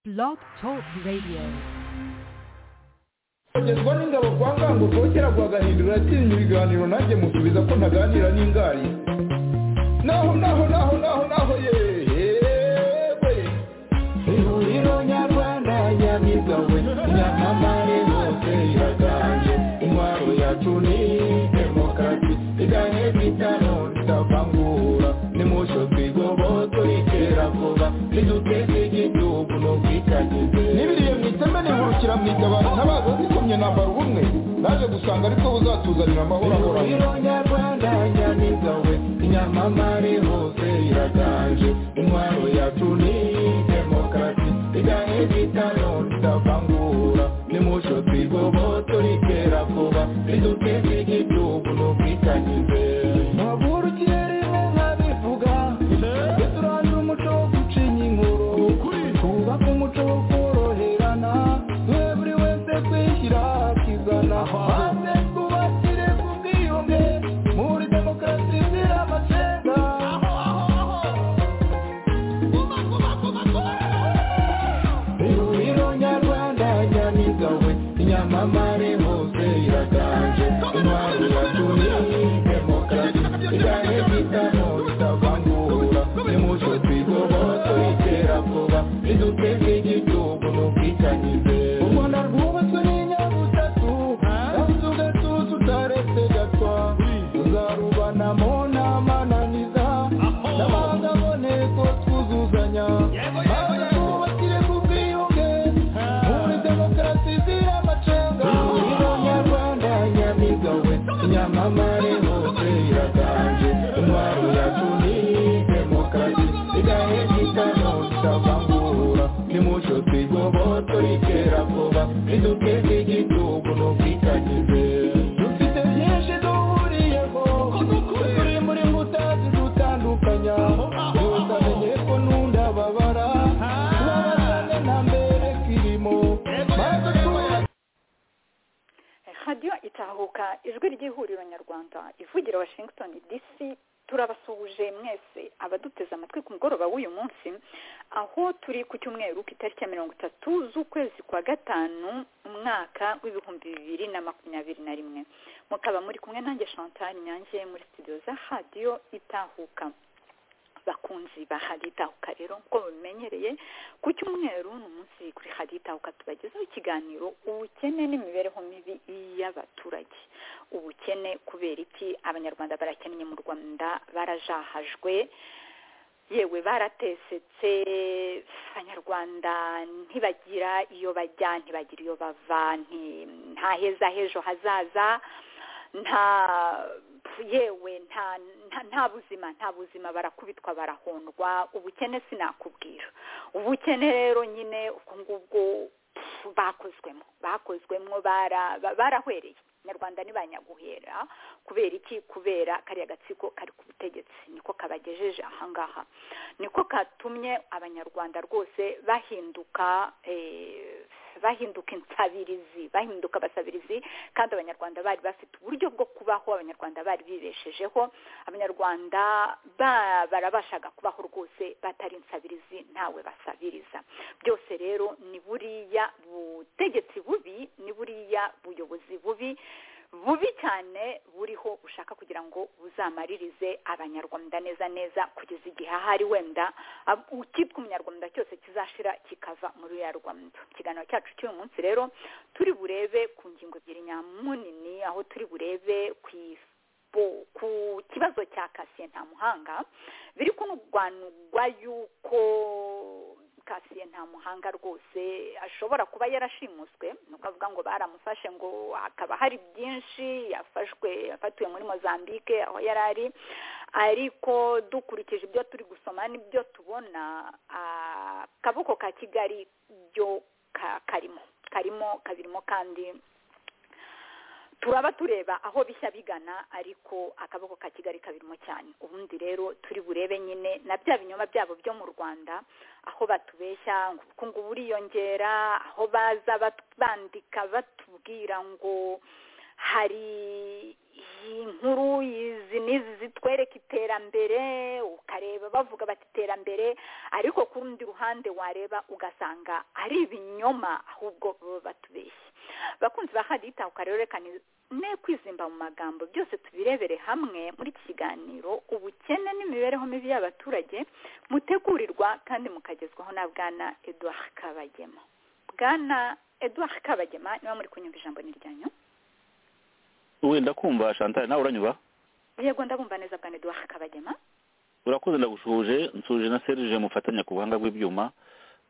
Blog Talk Radio. kugezwa n'ingabo kwa ngango kera kwa gahindura yatsinze ibiganiro nanjye musubiza ko ntaganira n'ingari naho naho naho naho naho yewe ihuriro nyarwanda nyamigawe nyamamare hose iraganje intwaro yacu ni demokarasi iganye kwitano ritavangura nimusho twigoboto ikera vuba niduteze igihugu no kwikagize n'ibiriye mwiteme nihurukira mwitabara ntabaza zikomye nambara ubumwe naje gusanga ariko buzatuzanira amahoro ahoranye nyarwanda nyamigawe nyamamare hose iraganje intwaro yacu ni demokarasi iganye kwitano ritavangura nimusho twigoboto rikera vuba riduteze igihugu no kwikagize ntaburukirerimo nkabivuga turandura umuco wo gucinya inkuru twubaka umuco wo koroherana twe buri wese kwishyira akizana maze twubakire ku bwiyunge muri demokarasi izira amacenga ihuriro nyarwanda nyamigawe nyamamare hose iraganje intwaro yacu ni demokarasi igane kwitamo ritavangura nimuco twigoboto itera vuba riduteze igihugu n'ubwitanyize u rwanda rwubatswe n'inyabutatu kandi ugatuza utaretse gatwa tuzarubanamo n'amananiza n'abanga aboneko twuzuzanya maze twubakire ku bwiyunge muri demokarasi izira amacenga ihuriro nyarwanda nyamigawe nyamamare hose iraganje intwaro yacu ni demokarasi igahe gitano ritavangura nimuco twigoboto rikera vuba riduteze igihugu n'ubwitanyize dufite byinshi duhuriyeho turi muri mbuta zidutandukanya tutamenye ko n'undababara tubabazane na mbere kirimo maze twubake radiyo itahuka ijwi ry'ihuriro nyarwanda ivugira washington dc turabasuhuje mwese abaduteze amatwi ku mugoroba w'uyu munsi aho turi ku cyumweru ku itariki ya mirongo itatu z'ukwezi kwa gatanu umwaka w'ibihumbi bibiri na makumyabiri na rimwe mukaba muri kumwe nanjye chantal nyange muri studio za radiyo itahuka bakunzi ba haditahuka rero nk'uko babimenyereye ku cyumweru ni umunsi kuri haditahuka tubagezaho ikiganiro ubukene n'imibereho mibi y'abaturage ubukene kubera iki abanyarwanda barakennye mu rwanda barajahajwe yewe baratesetse abanyarwanda ntibagira iyo bajya ntibagira iyo bava nti- nta heza h'ejo hazaza nta yewe nta nta- nta buzima nta buzima barakubitwa barahondwa ubukene sinakubwira ubukene rero nyine ubwo ngubwo pfu, bakozwemo bakozwemo bara- ba- barahwereye nyarwanda ntibanyaguhera kubera iki kubera kariya gatsiko kari ku butegetsi niko kabagejeje ahangaha niko katumye abanyarwanda rwose bahinduka eh, bahinduka insabirizi bahinduka abasabirizi kandi abanyarwanda bari bafite uburyo bwo kubaho abanyarwanda bari bibeshejeho abanyarwanda ba- barabashaga kubaho rwose batari insabirizi ntawe basabiriza byose rero ni buriya butegetsi bubi ni buriya buyobozi bubi bubi cyane buriho bushaka kugira ngo buzamaririze abanyarwanda neza neza kugeza igihe ahari wenda ab- ukitwa umunyarwanda cyose kizashira kikava muri ya rwanda ikiganiro cyacu cy'uyu munsi rero turi burebe ku ngingo ebyiri nyamunini aho turi burebe ku is- bo- ku kibazo cya kasiye nta muhanga biri kunugwanugwa yuko kasiye nta muhanga rwose ashobora kuba yarashimuswe ni ukuvuga ngo baramufashe ngo hakaba hari byinshi yafashwe yafatiwe muri mozambique aho yari ari ariko dukurikije ibyo turi gusoma n'ibyo tubona ah, akaboko ka kigali byo ka- karimo karimo kabirimo kandi turaba tureba aho bishya bigana ariko akaboko ka kigali kabirimo cyane ubundi rero turi burebe nyine na bya binyoma byabo byo mu rwanda aho batubeshya ngo ubukungu buriyongera aho baza bat- bandika batubwira ngo hari inkuru izi n'izi zitwereka iterambere ukareba bavuga bati iterambere ariko ku rundi ruhande wareba ugasanga ari ibinyoma ahubwo baba batubeshye bakunzi ba hadita ukarerekana ne kwizimba mu magambo byose tubirebere hamwe muri iki kiganiro ubukene n'imibereho mibi y'abaturage mutegurirwa kandi mukagezwaho na bwana eduard kabagema bwana eduard kabagema niba muri kunyumva ijambo ni ryanyu wenda kumva chantal nawe uranyuba yego ndabumva neza bwa neduwaka kabagema urakoze ndagushuje nsuje na serije mufatanya ku buhanga bw'ibyuma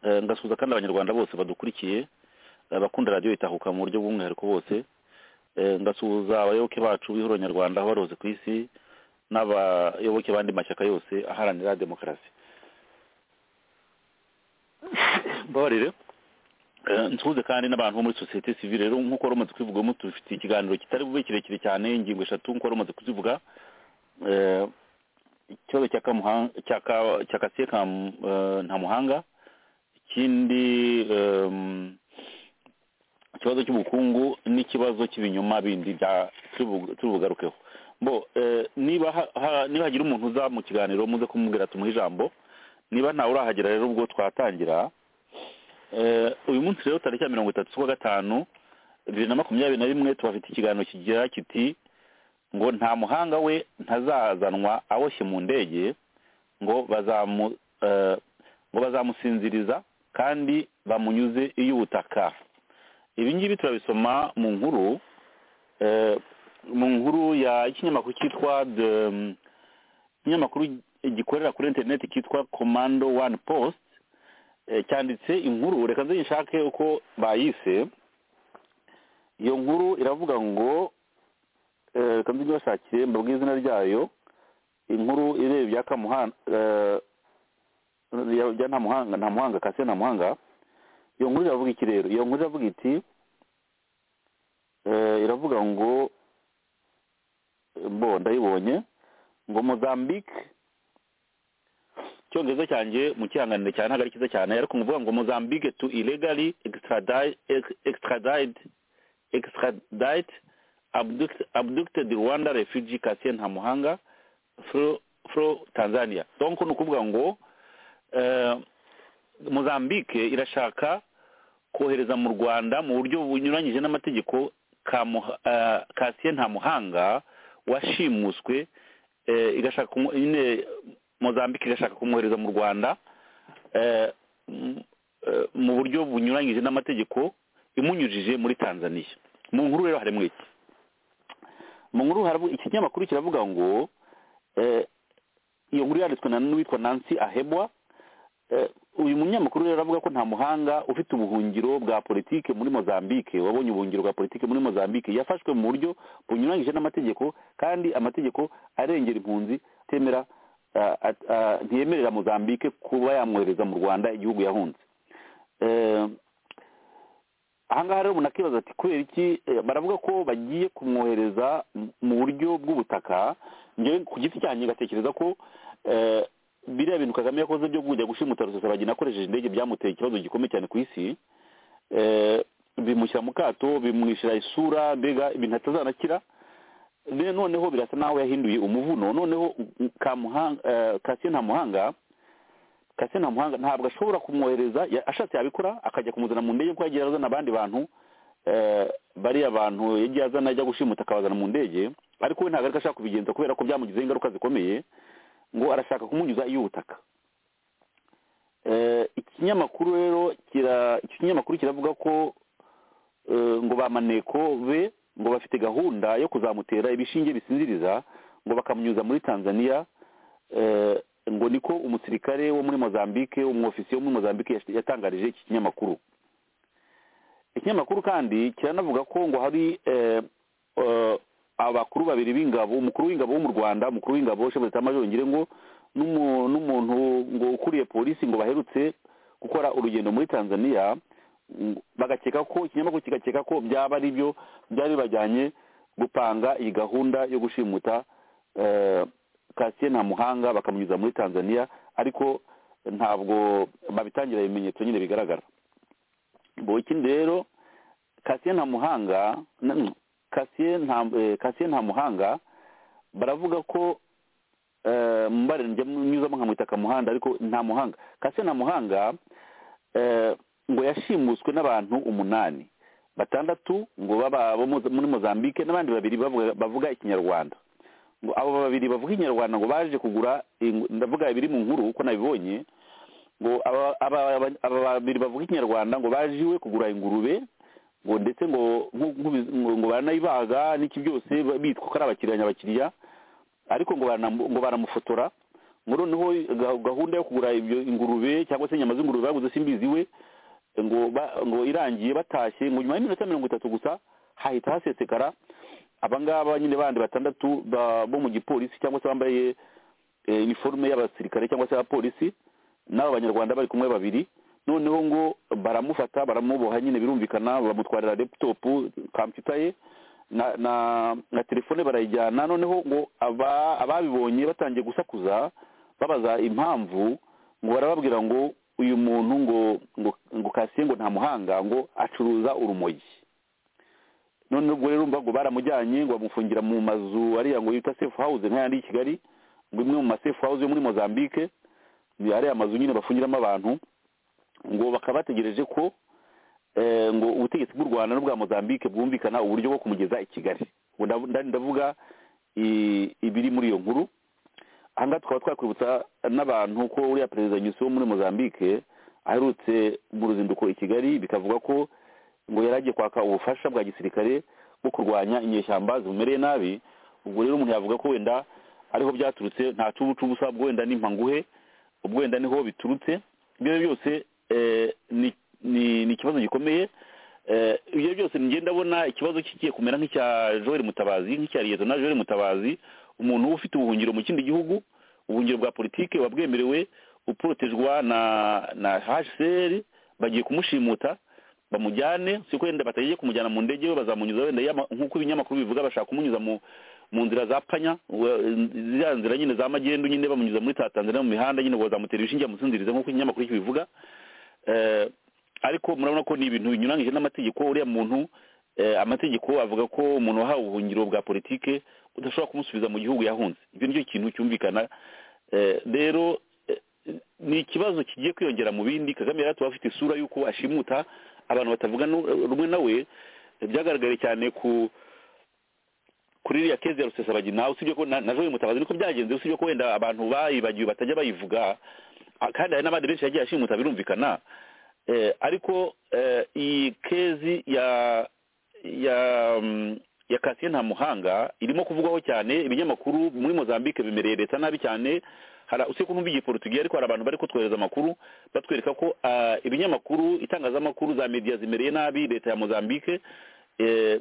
ngasuhuza kandi abanyarwanda bose badukurikiye abakunda radiyo itahuka mu buryo bw'umwihariko bose ngasuhuza abayoboke bacu b'ihuriro nyarwanda aho baroze ku isi n'abayoboke bandi mashyaka yose aharanira demokarasi mbabarire nsuhuze kandi n'abantu bo muri sosiyete sivile rero nk'uko wari umaze kubivugamo tubifitiye ikiganiro kitari bube kirekire cyane ingingo eshatu nk'uko wari umaze kuzivuga ikibazo cya kasiye nta muhanga ikindi ikibazo cy'ubukungu n'ikibazo cy'ibinyoma bindi turi bugarukeho niba hagira umuntu uza mu kiganiro muze kumubwira tumuhe ijambo niba ntawe urahagera rero ubwo twatangira uyu munsi rero tariki ya mirongo itatu z'ukwa gatanu bibiri na makumyabiri na rimwe tubafite ikiganiro kigira kiti ngo nta muhanga we ntazazanwa aboshye mu ndege ngo ngo bazamusinziriza kandi bamunyuze iyo ubutaka ibi ngibi turabisoma mu nkuru mu nkuru y'ikinyamakuru cyitwa ikinyamakuru gikorera kuri interineti cyitwa komando wani post cyanditse inkuru reka nze nshake uko bayise iyo nkuru iravuga ngo reka nze ntibashakire mbabwire izina ryayo inkuru ireba ibya kamuhanga nta muhanga kase nta muhanga iyo nkuru iravuga iki rero iyo nkuru iravuga iti iravuga ngo mbo ndayibonye ngo mozambique icyongereza cyanjye mu cyihanganire cyane ntabwo ari cyiza cyane ariko nkuvuga ngo mozambique tu illegally extradite extradite abducted rwanda refugee kasiye ntamuhanga fro tanzania donc ni ukuvuga ngo mozambique irashaka kohereza mu rwanda mu buryo bunyuranyije n'amategeko kasiye ntamuhanga washimuswe igashaka nyine mozambique irashaka kumwohereza mu rwanda mu buryo bunyuranyije n'amategeko imunyujije muri tanzania mu nkuru rero harimo iki mu nkuru ikinyamakuru kiravuga ngo iyo nkuru yanditswe n'uwitwa nancy ahebwa uyu munyamakuru rero aravuga ko nta muhanga ufite ubuhungiro bwa politike muri mozambique wabonye ubuhungiro bwa politike muri mozambique yafashwe mu buryo bunyuranyije n'amategeko kandi amategeko arengera impunzi atemera ntiyemerera mozambique kuba yamwohereza mu rwanda igihugu yahunze ahangaha rero umuntu akibaza ati kubera iki baravuga ko bagiye kumwohereza mu buryo bw'ubutaka njyewe ku giti cyanjye ngatekereza ko biriya bintu kagame yakoze byo kujya gushimuta rusesabagina akoresheje indege byamuteye ikibazo gikomeye cyane ku isi bimushyira mu kato bimwishyira isura mbega ibintu atazanakira noneho birasa naho yahinduye umuvuno noneho kasiyo nta muhanga kasiyo nta muhanga ntabwo ashobora kumwohereza ashatse yabikora akajya kumuzana mu ndege kuko yagiye azana abandi bantu bariya bantu yagiye azana ajya gushimuta akabazana mu ndege ariko we ntabwo ariko ashaka kubigenza kubera ko byamugizeho ingaruka zikomeye ngo arashaka kumunyuza iy'ubutaka ikinyamakuru rero ikinyamakuru kiravuga ko ngo ba maneko be ngo bafite gahunda yo kuzamutera ibishinge bisinziriza ngo bakamunyuza muri tanzania ngo niko umusirikare wo muri mozambique umwofisiye wo muri mozambique yatangarije iki kinyamakuru ikinyamakuru kandi kiranavuga ko ngo hari abakuru babiri b'ingabo umukuru w'ingabo wo mu rwanda umukuru w'ingabo shebutse amajongere ngo n'umuntu ngo ukuriye polisi ngo baherutse gukora urugendo muri tanzania bagakeka ko ikinyamakuru kigakeka ko byaba ari byo byari bibajyanye gupanga iyi gahunda yo gushimuta kasiye nta muhanga bakamunyuza muri tanzania ariko ntabwo babitangira ibimenyetso nyine bigaragara ikindi rero kasiye nta muhanga kasiye nta eh, kasiye nta muhanga baravuga ko eh, mbare njya nyuzamo nkamwita kamuhanda ariko nta muhanga kasiye nta muhanga eh, ngo yashimuswe n'abantu umunani batandatu ngo baba bo mu- muri mozambique n'abandi babiri bavuga- bavuga ikinyarwanda ngo abo babiri bavuga ikinyarwanda ngo baje kugura ing- ndavuga ibiri mu nkuru uko nabibonye ngo aba aba- aba- aba babiri bavuga ikinyarwanda ngo baje iwe kugura ingurube ngo ndetse ngo nku- nkubi- ngo ngo baranayibaga n'iki byose ba- bitwa ko ari abakiriya nyabakiriya ariko ngo baranamu- ngo baramufotora ngo noneho ga- gahunda yo kugura ibyo ingurube cyangwa se inyama z'ingurube baguze simbizi iwe ngo ba- ngo irangiye batashye ngo nyuma y'iminota mirongo itatu gusa hahita hasesekara abangaba nyine bandi batandatu ba- bo mu gipolisi cyangwa se bambaye eh, iniforume y'abasirikare cyangwa se abapolisi n'aba banyarwanda bari kumwe babiri noneho ngo baramufata baramuboha nyine birumvikana bamutwarira laptop computer ye na na na telefone barayijyana noneho ngo aba- ababibonye batangiye gusakuza babaza impamvu ngo barababwira ngo uyu muntu ngo ngo ngo kasiye ngo nta muhanga ngo acuruza urumogi none ubwo rero urumva ngo baramujyanye ngo bamufungira mu mazu ariya ngo yita safe house nk'ayandi y'i kigali ngo imwe mu ma safe house yo muri mozambique ni ariya mazu nyine bafungiramo abantu ngo bakaba bategereje ko eh, ngo ubutegetsi bw'u rwanda n'ubwa mozambique bwumvikana uburyo bwo kumugeza i kigali Ngo ndavu- nda- ndavuga i- ibiri muri iyo nkuru ahangaha tukaba twakwibutsa n'abantu ko uriya perezida nyusi wo muri mozambique aherutse mu ruzinduko i kigali bikavuga ko ngo yari agiye kwaka ubufasha bwa gisirikare bwo kurwanya inyeshyamba zimumereye nabi ubwo rero umuntu yavuga ko wenda ariho byaturutse nta cubu cubusa ubwo wenda ni mpanguhe ubwo wenda niho biturutse ibyo ari byo byose eh, ni ni- ni ikibazo gikomeye Eh, ibyo ari byo byose ngenda abona ikibazo kigiye kumera nk'icya joel mutabazi nk'icya liyetona joel mutabazi umuntu uba ufite ubuhungiro mu kindi gihugu ubuhungiro bwa politiki buba bwemerewe uporotejwa na na hcr bagiye kumushimuta bamujyane siko wenda batagiye kumujyana mu ndege we bazamunyuza wenda yama- nk'uko ibinyamakuru bivuga bashaka kumunyuza mu mu nzira za panya wa- ziriya nzira nyine za magendu nyine bamunyuza muri ta tanzania mu mihanda nyine ngo bazamutera ibishinge bamusinzirize nk'uko ikinyamakuru kibivuga Eh, ariko murabona ko ni ibintu binyuranyije n'amategeko uriya muntu eh, amategeko avuga ko umuntu wahawe ubuhungiro bwa politike udashobora kumusubiza mu gihugu yahunze ibyo nicyo kintu cyumvikana Eh, rero eh, ni ikibazo kigiye kwiyongera mu bindi kagame yari atuba afite isura y'uko ashimuta abantu batavuga nu- rumwe nawe eh, byagaragaye cyane ku kuri iriya kezi ya rusesabagina usibye ko na na joel mutabazi niko byagenze usibye ko wenda abantu bayibagiwe batajya bayivuga a- kandi hari n'abandi benshi yagiye ashimuta birumvikana Eh, ariko eh, iyi kezi ya ya mm, ya kasiye nta muhanga irimo kuvugwaho cyane ibinyamakuru muri mozambique bimereye leta nabi cyane hari usibye ko numva igiportugiye ariko hari abantu bari kutwohereza amakuru batwereka ko ah, ibinyamakuru itangazamakuru za media zimereye nabi leta ya mozambique eh,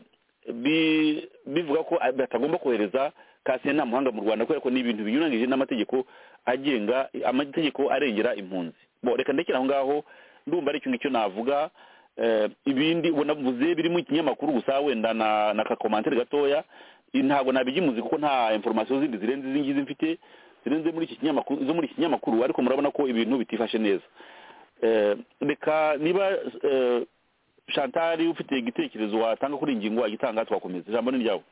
bi- bivuga ko batagomba kohereza kasiye nta muhanga mu rwanda kubera ko ni ibintu binyuranyije n'amategeko agenga amategeko arengera impunzi bo reka ndekera aho ngaho ndumva ari ikintu icyo navuga eh, ibindi ubona mvuze birimo ikinyamakuru gusa wenda na na kakomantere gatoya i- ntabwo nabigimuzi kuko nta information zindi zirenze izi ngizi mfite zirenze muri iki kinyamakuru zo muri iki kinyamakuru ariko murabona ko ibintu bitifashe neza Eh, reka niba eh, shantari ufite igitekerezo watanga kuri iyi ngingo wagitanga twakomeza ijambo ni ryawe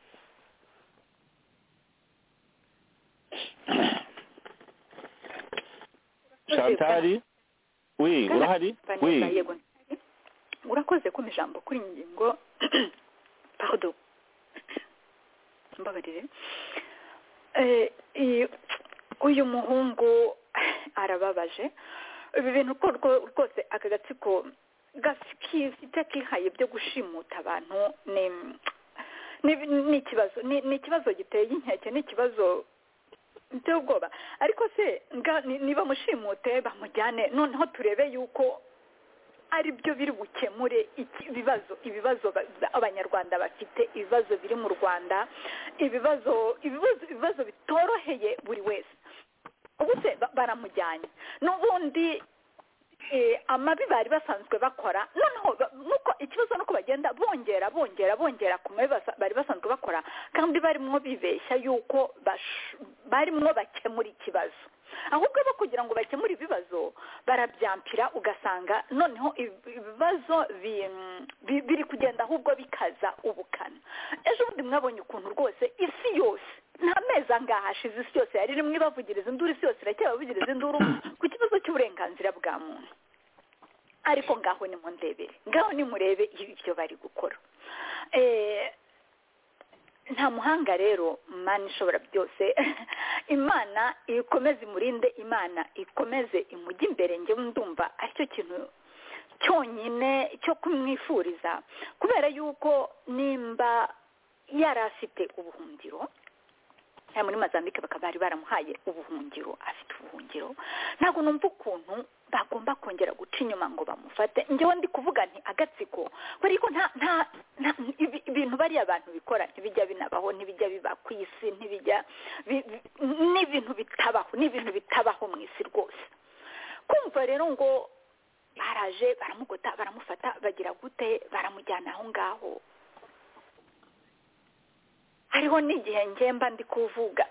shantari we urahari we Vanessa, yego ndahari. urakoze kumpa ijambo kuri iyi ngingo pardon mbabarire Eh, iyi- uyu muhungu arababaje ibi bintu ko rwo- rwose aka gatsiko gafite kihaye byo gushimuta abantu ni ni- ni ikibazo ni ni ikibazo giteye inkeke ni ikibazo biteye ubwoba ariko se nga- ni- niba mushimute bamujyane noneho turebe yuko ari byo biri bukemure iki- ibibazo ibibazo ba- ba- abanyarwanda bafite ibibazo biri mu rwanda ibibazo ibibazo ibibazo bitoroheye buri wese ubu se ba- baramujyanye n'ubundi eh, amabi bari basanzwe bakora noneho ba- nuko ikibazo nuko bagenda bongera bongera bongera ku mabi basa- bari basanzwe bakora kandi barimo bibeshya yuko bash- barimo bakemura ikibazo ahubwo bo kugira ngo bakemure ibibazo barabyampira ugasanga noneho ibibazo biri kugenda ahubwo bikaza ubukana ejo bundi mwabonye ukuntu rwose isi yose nta mezi angaha hashize isi yose yari rimwe ibavugiriza induru isi yose iracyabavugiriza induru ku kibazo cy'uburenganzira bwa muntu ariko ngaho ni mu ndebere ngaho ni murebe ibyo bari gukora nta muhanga rero imana ishobora byose imana ikomeze imurinde imana ikomeze imujye imbere ngewe ndumva aricyo kintu cyonyine cyo kumwifuriza kubera yuko nimba yari afite ubuhungiro muri mazambike bakaba bari baramuhaye ubuhungiro afite ubuhungiro ntabwo numva ukuntu bagomba kongera guca inyuma ngo bamufate njyewe ndi kuvuga nti agatsiko kubera ko nta nta ibintu bariya abantu bikora ntibijya binabaho ntibijya biba ku isi ntibijya ni ibintu bitabaho ni ibintu bitabaho mu isi rwose kumva rero ngo baraje baramugota baramufata bagira gute baramujyana aho ngaho hariho n'igihe ngemba ndi kuvuga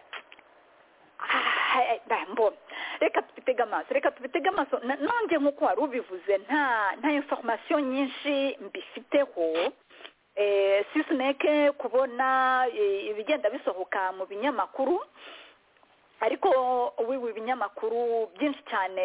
reka tubitege amaso reka tubitege amaso nanjye nk'uko wari ubivuze nta nta informasiyo nyinshi mbifiteho sisineke kubona ibigenda bisohoka mu binyamakuru ariko wiwe ibinyamakuru byinshi cyane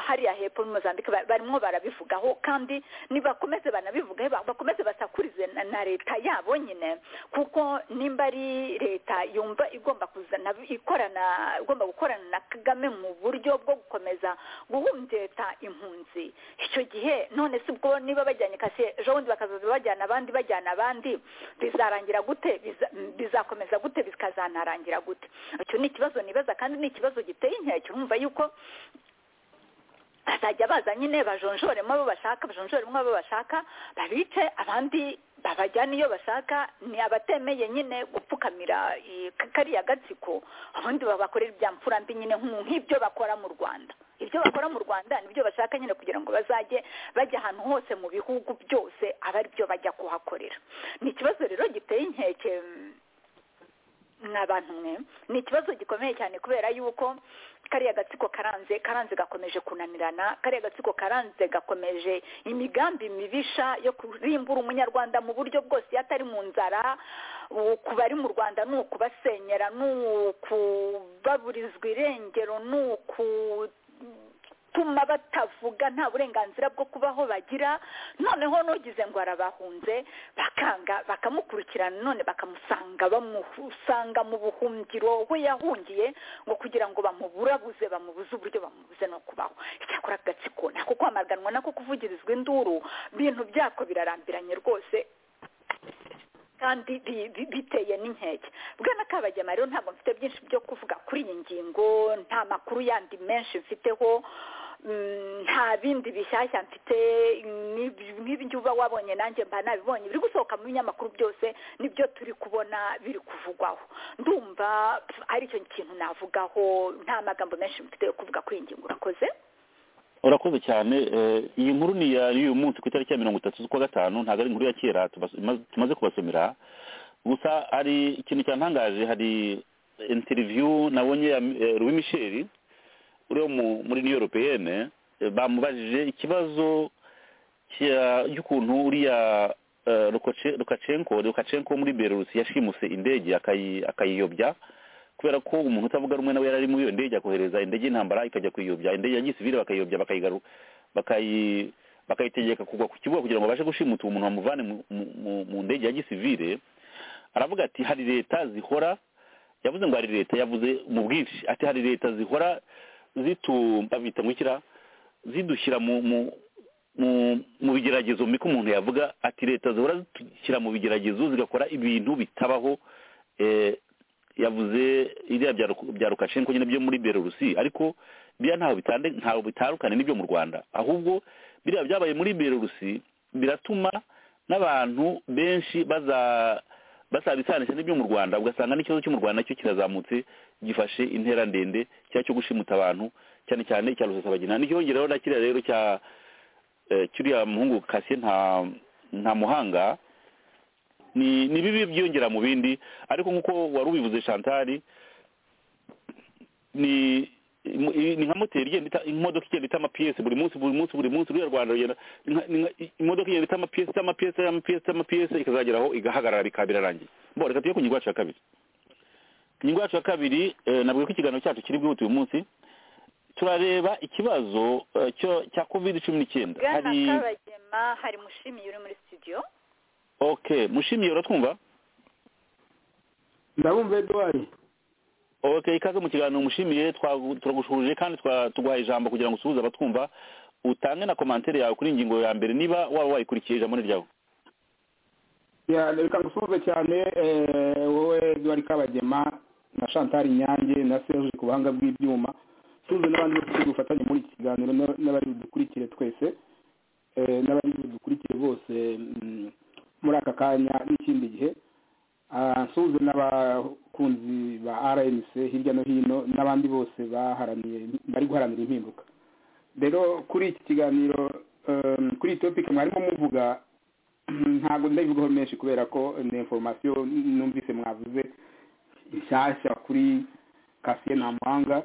hariya hepfo muri mozambique barimo barabivugaho kandi nibakomeze banabivugaho bakomeze basakurize na leta yabo nyine kuko nimba ari leta yumva igomba kuzana ikorana igomba gukorana na kagame mu buryo bwo gukomeza guhumbyeta impunzi icyo gihe none si ubwo niba bajyanye kasi ejo bundi bakazaza bajyana abandi bajyana abandi bizarangira gute bizakomeza gute bikazanarangira gute icyo ni ikibazo nibaza kandi ni ikibazo giteye inkeke urumva yuko bazajya baza nyine bajonjoremo abo bashaka bajonjoremo abo bashaka babice abandi babajyana iyo bashaka ni abatemeye nyine gupfukamira kariya gatsiko ubundi babakorera ibya mfura mbi nyine nk'ibyo bakora mu rwanda ibyo bakora mu rwanda nibyo bashaka nyine kugira ngo bazajye bajya ahantu hose mu bihugu byose aba ari byo bajya kuhakorera ni ikibazo rero giteye inkeke n'abantu mwe ni ikibazo gikomeye cyane kubera yuko kariya gatsiko karanze karanze gakomeje kunanirana kariya gatsiko karanze gakomeje imigambi mibisha yo kurimbura umunyarwanda mu buryo bwose iyo atari mu nzara ku bari mu rwanda ni ukubasenyera ni ukubaburizwa irengero ni uku bituma batavuga nta burenganzira bwo kubaho bagira noneho n'ugize ngo arabahunze bakanga bakamukurikirana none bakamusanga bamusanga mu buhungiro we yahungiye ngo kugira ngo bamuburabuze bamubuze uburyo bamubuze no kubaho icyakora agatsiko nako kwamaganwa nako kuvugirizwa induru ibintu byako birarambiranye rwose kandi biteye n'inkeke bwana kabagema rero ntabwo mfite byinshi byo kuvuga kuri iyi ngingo nta makuru yandi menshi mfiteho nta bindi bishyashya mfite nk'ibyo uba wabonye nanjye mba nabibonye biri gusohoka mu binyamakuru byose nibyo turi kubona biri kuvugwaho ndumva aricyo kintu navugaho nta magambo menshi mfite yo kuvuga kuri iyi ngingo urakoze urakoze cyane iyi nkuru ni y'uyu munsi ku itariki ya mirongo itatu z'ukwa gatanu ntabwo ari inkuru ya kera tumaze kubasomera gusa hari ikintu cyantangaje hari interiviyu nabonye Louis Michel uri muri new europeyene bamubajije ikibazo cy'ukuntu uriya rukacenko rukacenko muri berurusi yashimuse indege akayiyobya kubera ko umuntu utavuga rumwe nawe yari ari muri iyo ndege akohereza indege y'intambara ikajya kuyiyobya indege ya gisivire bakayiyobya bakayitegeka kugwa ku kibuga kugira ngo babashe gushimuta uwo muntu bamuvane mu ndege ya gisivire aravuga ati hari leta zihora yavuze ngo hari leta yavuze mu bwinshi ati hari leta zihora zitu babita ngukira zidushyira mu bigeragezo mbi ko umuntu yavuga ati leta zihora zidushyira mu bigeragezo zigakora ibintu bitabaho yavuze iriya bya rukashenko nyine byo muri berurusi ariko biriya ntaho bitandukanye n'ibyo mu rwanda ahubwo biriya byabaye muri berurusi biratuma n'abantu benshi bazabisanisha n'ibyo mu rwanda ugasanga n'ikibazo cyo mu rwanda nacyo kirazamutse gifashe intera ndende cyangwa cyo gushimuta abantu cyane cyane icya rusasabagina nticyongeraho na kiriya rero cya cy'uriya muhungu kasiye nta muhanga ni bibi byiyongera mu bindi ariko nk'uko wari ubivuze shantari ni imu- i- ni nka moteri igenda ita imodoka igenda ita amapiyesi buri munsi buri munsi buri munsi ruriya rwanda rugenda ni nka- ni nka- i- imodoka igenda ita amapiyesi ita amapiyesi ita amapiyesi ita amapiyesi ikazagera aho igahagarara bikaba birarangiye mbona reka tujye ku ngingo yacu ya kabiri ingingo yacu ya kabiri eh, navuga ko ikiganiro cyacu kiri bwihute uyu munsi turareba ikibazo eh, cyo cya covid cumi n'icyenda bwana hari kabagema hari mushimiye uri muri studio okay mushimiye uratwumva ndabumva eduwari okay ikaze mu kiganiro mushimiye twagu- turagushuje kandi twa- tuguhaye ijambo kugira ngo usuhuze abatwumva utange na komantere yawe kuri ingingo ya mbere niba waba wayikurikiye ijambo ni ryawe Ya, reka ngusuhuze cyane eh, wowe eduwari kabagema na chantal nyange na serge ku buhanga bw'ibyuma tuze n'abandi bose turi bufatanye muri iki kiganiro na- n'abari budukurikire twese eh, n'abari budukurikire bose mm, muri aka kanya n'ikindi gihe Ah, nsuhuze n'abakunzi ba rnc hirya no hino n'abandi bose baharaniye bari guharanira impinduka rero kuri iki kiganiro em, kuri iyi topiki mwarimo muvuga ntabwo ndabivugaho menshi kubera ko ni informasiyo numvise mwavuze nshyashya kuri kasiye nta muhanga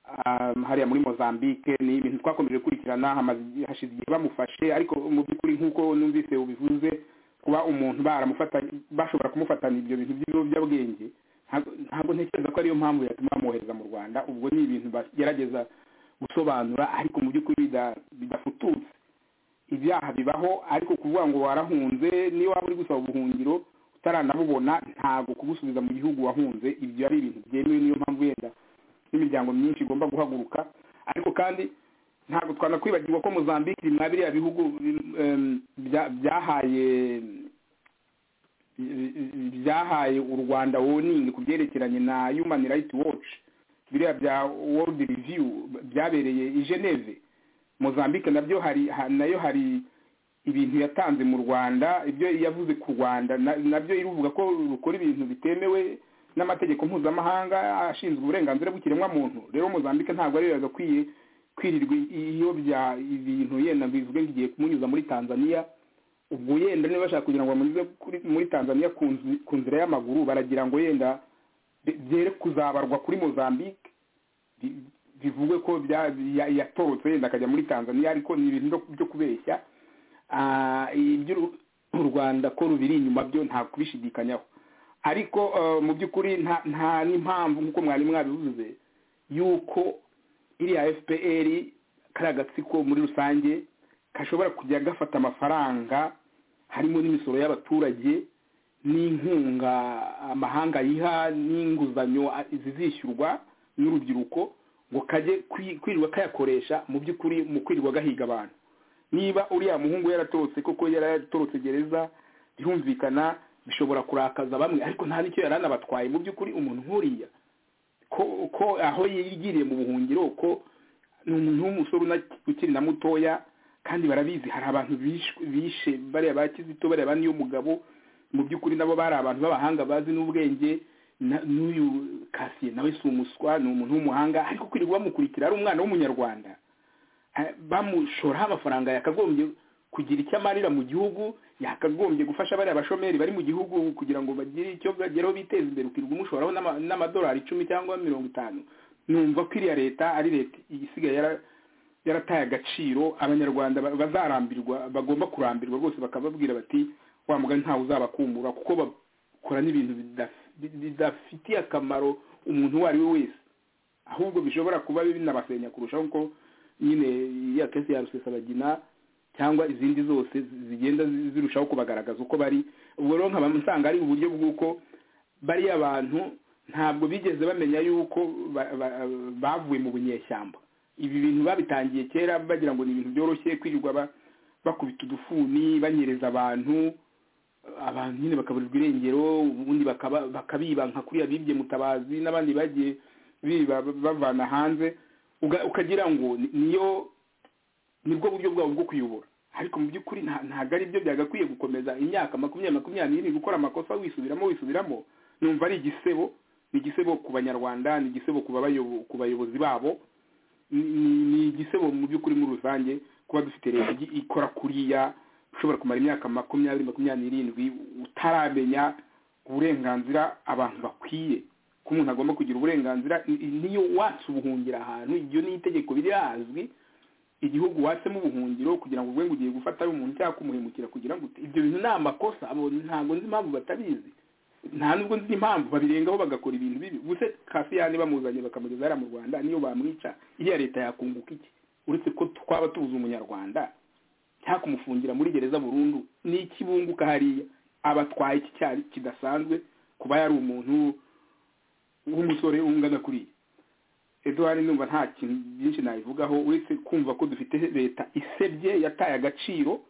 um, hariya muri mozambique ni ibintu twakomeje gukurikirana hamaze- hashize igihe bamufashe ariko mu by'ukuri nk'uko numvise ubivuze kuba umuntu baramufatanye bashobora kumufatana ibyo bintu by'ibiyobyabwenge ntabwo- ntabwo ntekereza ko ariyo mpamvu yatuma bamwohereza mu rwanda ubwo ni ibintu bagerageza gusobanura ariko mu by'ukuri bida- bidafututse ibyaha bibaho ariko kuvuga ngo warahunze niba waba uri gusaba ubuhungiro utaranabubona ntabwo kugusubiza mu gihugu wahunze ibyo ari ibintu byemewe niyo mpamvu yenda n'imiryango myinshi igomba guhaguruka ariko kandi ntabwo twanakwibagirwa ko mozambique iri muri biriya bihugu em, bya- byahaye byahaye u rwanda warning ku byerekeranye na human rights watch biriya bya world review byabereye i geneve mozambique nabyo hari ha- nayo hari ibintu yatanze mu rwanda ibyo yavuze ku rwanda na- nabyo iruvuga ko rukora ibintu bitemewe n'amategeko mpuzamahanga ashinzwe uburenganzira bw'ikiremwamuntu rero mozambique ntabwo ariyo yagakwiye kwirirwa iyobya ibintu yenda bivuge ngo igiye kumunyuza muri tanzania ubwo yenda niba bashaka kugira ngo bamunyuze kuri- muri tanzania ku nzi- ku nzira y'amaguru baragira ngo yenda bi- byere kuzabarwa kuri mozambique bi- bivugwe ko bya- ya- yatorotse yenda akajya muri tanzania ariko ni ibintu byo- byo kubeshya Ah, ibyo u- u rwanda ko rubiri inyuma byo nta kubishidikanyaho ariko eh, mu by'ukuri nta nta n'impamvu nk'uko mwari mwabivuze yuko iriya fpr kari agatsiko muri rusange gashobora kujya gafata amafaranga harimo n'imisoro y'abaturage n'inkunga amahanga yiha n'inguzanyo a- zizishyurwa n'urubyiruko ngo kajye kwi- kwirirwa kayakoresha mu by'ukuri mu kwirirwa gahiga abantu niba uriya muhungu yaratorotse koko yaratorotse gereza birumvikana bishobora kurakaza bamwe ariko nta n'icyo yari anabatwaye mu by'ukuri umuntu nk'uriya ko ko aho yigiriye mu buhungiro ko ni umuntu w'umusore una- ukiri na mutoya kandi barabizi hari abantu bishwe- bishe bariya ba kizito bariya ba niyo mugabo mu by'ukuri nabo bari abantu b'abahanga bazi n'ubwenge na- n'uyu kasiye nawe si umuswa ni umuntu w'umuhanga ariko kwirirwa bamukurikira ari umwana w'umunyarwanda Eh, bamushoraho amafaranga yakagombye kugira icyo amarira mu gihugu yakagombye gufasha bariya bashomeri bari mu gihugu kugira ngo bagire icyo bageraho biteza imbere ukirirwa umushoraho n'ama- n'amadolari icumi cyangwa mirongo itanu numva ko iriya leta ari leta isigaye yara- yarataye agaciro abanyarwanda ba- bazarambirwa bagomba kurambirwa rwose bakababwira bati wa mugani ntawe uzabakumbura kuko bakora n'ibintu bidaf- bidafitiye akamaro umuntu uwo ari we wese ahubwo bishobora kuba binabasenya kurushaho kuko nyine ya kesi ya rusesabagina cyangwa izindi zose zi- zigenda zi- zirushaho kubagaragaza uko bari ubwo rero nkaba nsanga ari uburyo bw'uko bariya abantu ntabwo bigeze bamenya yuko ba- ba- bavuye mu bunyeshyamba ibi bintu babitangiye kera bagira ngo ni ibintu byoroshye kwirirwa ba- bakubita udufuni banyereza abantu abantu nyine bakaburirwa irengero ubundi bakaba- bakabiba nka kuriya bibye mutabazi n'abandi bagiye biba bavana hanze uga- ukagira ngo ni- niyo nibwo buryo bwabo bwo kuyobora ariko mu by'ukuri nta- ntabwo ari byo byagakwiye gukomeza imyaka makumyabiri makumyabiri n'irindwi gukora amakosa wisubiramo wisubiramo numva ari igisebo ni igisebo ku banyarwanda ni igisebo ku babayobo- ku bayobozi babo ni- ni ni igisebo mu by'ukuri muri rusange kuba dufite leta igi- ikora kuriya ushobora kumara imyaka makumyabiri makumyabiri n'irindwi utaramenya uburenganzira abantu bakwiye ko umuntu agomba kugira uburenganzira i- i- niyo watse ubuhungiro ahantu iryo ni itegeko birazwi igihugu watsemo ubuhungiro kugira ngo uvuge ngo ugiye gufata ari umuntu cyangwa kumuhemukira kugira ngo ute- ibyo bintu ni amakosa abo ntabwo nzi impamvu batabizi nta nubwo nzi impamvu babirengaho bagakora ibintu bibi ubuse kasiyani bamuzanye bakamugeza hariya mu rwanda niyo bamwica iriya leta yakunguka iki uretse ko twaba tubuze umunyarwanda cyangwa kumufungira muri gereza burundu ni iki bunguka hariya aba atwaye iki cyaha kidasanzwe kuba yari umuntu w'umusore ungana kuriya eduwari numva nta kintu byinshi nabivugaho uretse kumva ko dufite leta isebye yataye agaciro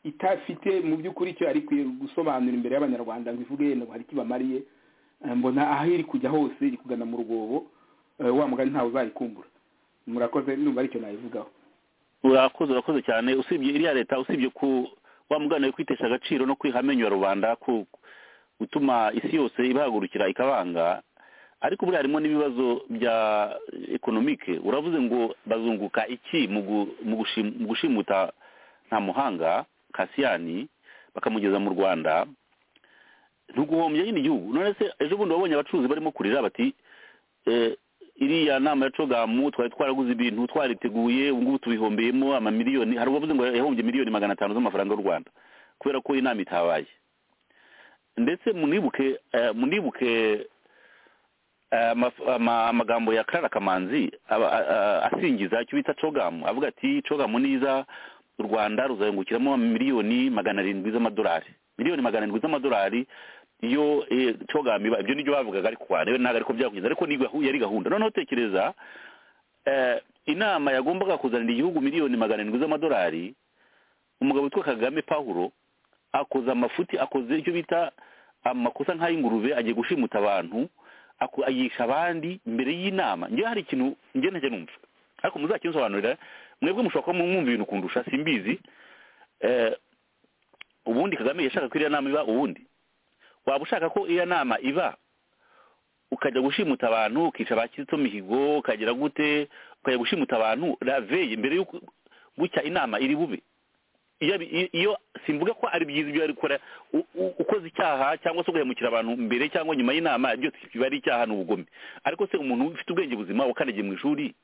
itafite mu by'ukuri icyo yari ikwiye gusobanura imbere y'abanyarwanda ngo ivuge yenda ngo hari icyo ibamariye Eh, mbona aho iri kujya hose iri kugana mu rwobo eh, wa mugani ntawe uzayikumbura murakoze numva aricyo nabivugaho urakoze urakoze cyane usibye iriya leta usibye ku wa mugana we kwitesha agaciro no kwihamenyera rubanda ku gutuma isi yose ibahagurukira ikabanga ariko buriya harimo n'ibibazo bya ekonomike uravuze ngo bazunguka iki mu gu- mu gushim- mu gushimuta nta muhanga kasiyani bakamugeza mu rwanda ntuguhombye nyine igihugu none se ejo bundi wabonye abacuruzi barimo kurira bati eh, iriya nama ya cogamu twari twaraguze ibintu twariteguye ubu ngubu tubihombeyemo amamiliyoni hari uwavuze ngo yahombye miliyoni magana atanu z'amafaranga y'u rwanda kubera ko inama itabaye ndetse munibuke eh, munibuke eh, amaf- ama- amagambo ya karara kamanzi aba- a- a- asingiza icyo bita cogamu avuga ati cogamu niza u rwanda ruzahingukiramo miliyoni magana arindwi z'amadolari miliyoni magana arindwi z'amadolari iyo eh, cogamu iba ibyo nibyo bavugaga ariko warebe ntabwo ariko byakugeza ariko ni gahu- yari gahunda noneho tekereza eh, inama yagombaga kuzanira igihugu miliyoni magana arindwi z'amadolari umugabo witwa kagame pawulo akoze amafuti akoze icyo bita amakosa nk'ay'ingurube agiye gushimuta abantu ako- ayigisha abandi mbere y'inama njyewe hari ikintu njye ntajya numva ariko muzakinsobanurira mwebwe mushobora kuba mwumva ibintu kundusha simbizi eh, ubundi kagame yashaka ko iriya nama iba ubundi waba ushaka ko iriya nama iba ukajya gushimuta abantu ukica ba kizito mihigo ukagera gute ukajya gushimuta abantu raveye mbere y'uko gucya inama iri bube iyo abi- i- iyo simvuga ko ari byiza ibyo ari gukora u- u- ukoze icyaha cyangwa se ugahemukira abantu mbere cyangwa nyuma y'inama byose biba ari icyaha n'ubugome ariko se umuntu ufite ubwenge buzima wakanagiye mu ishuri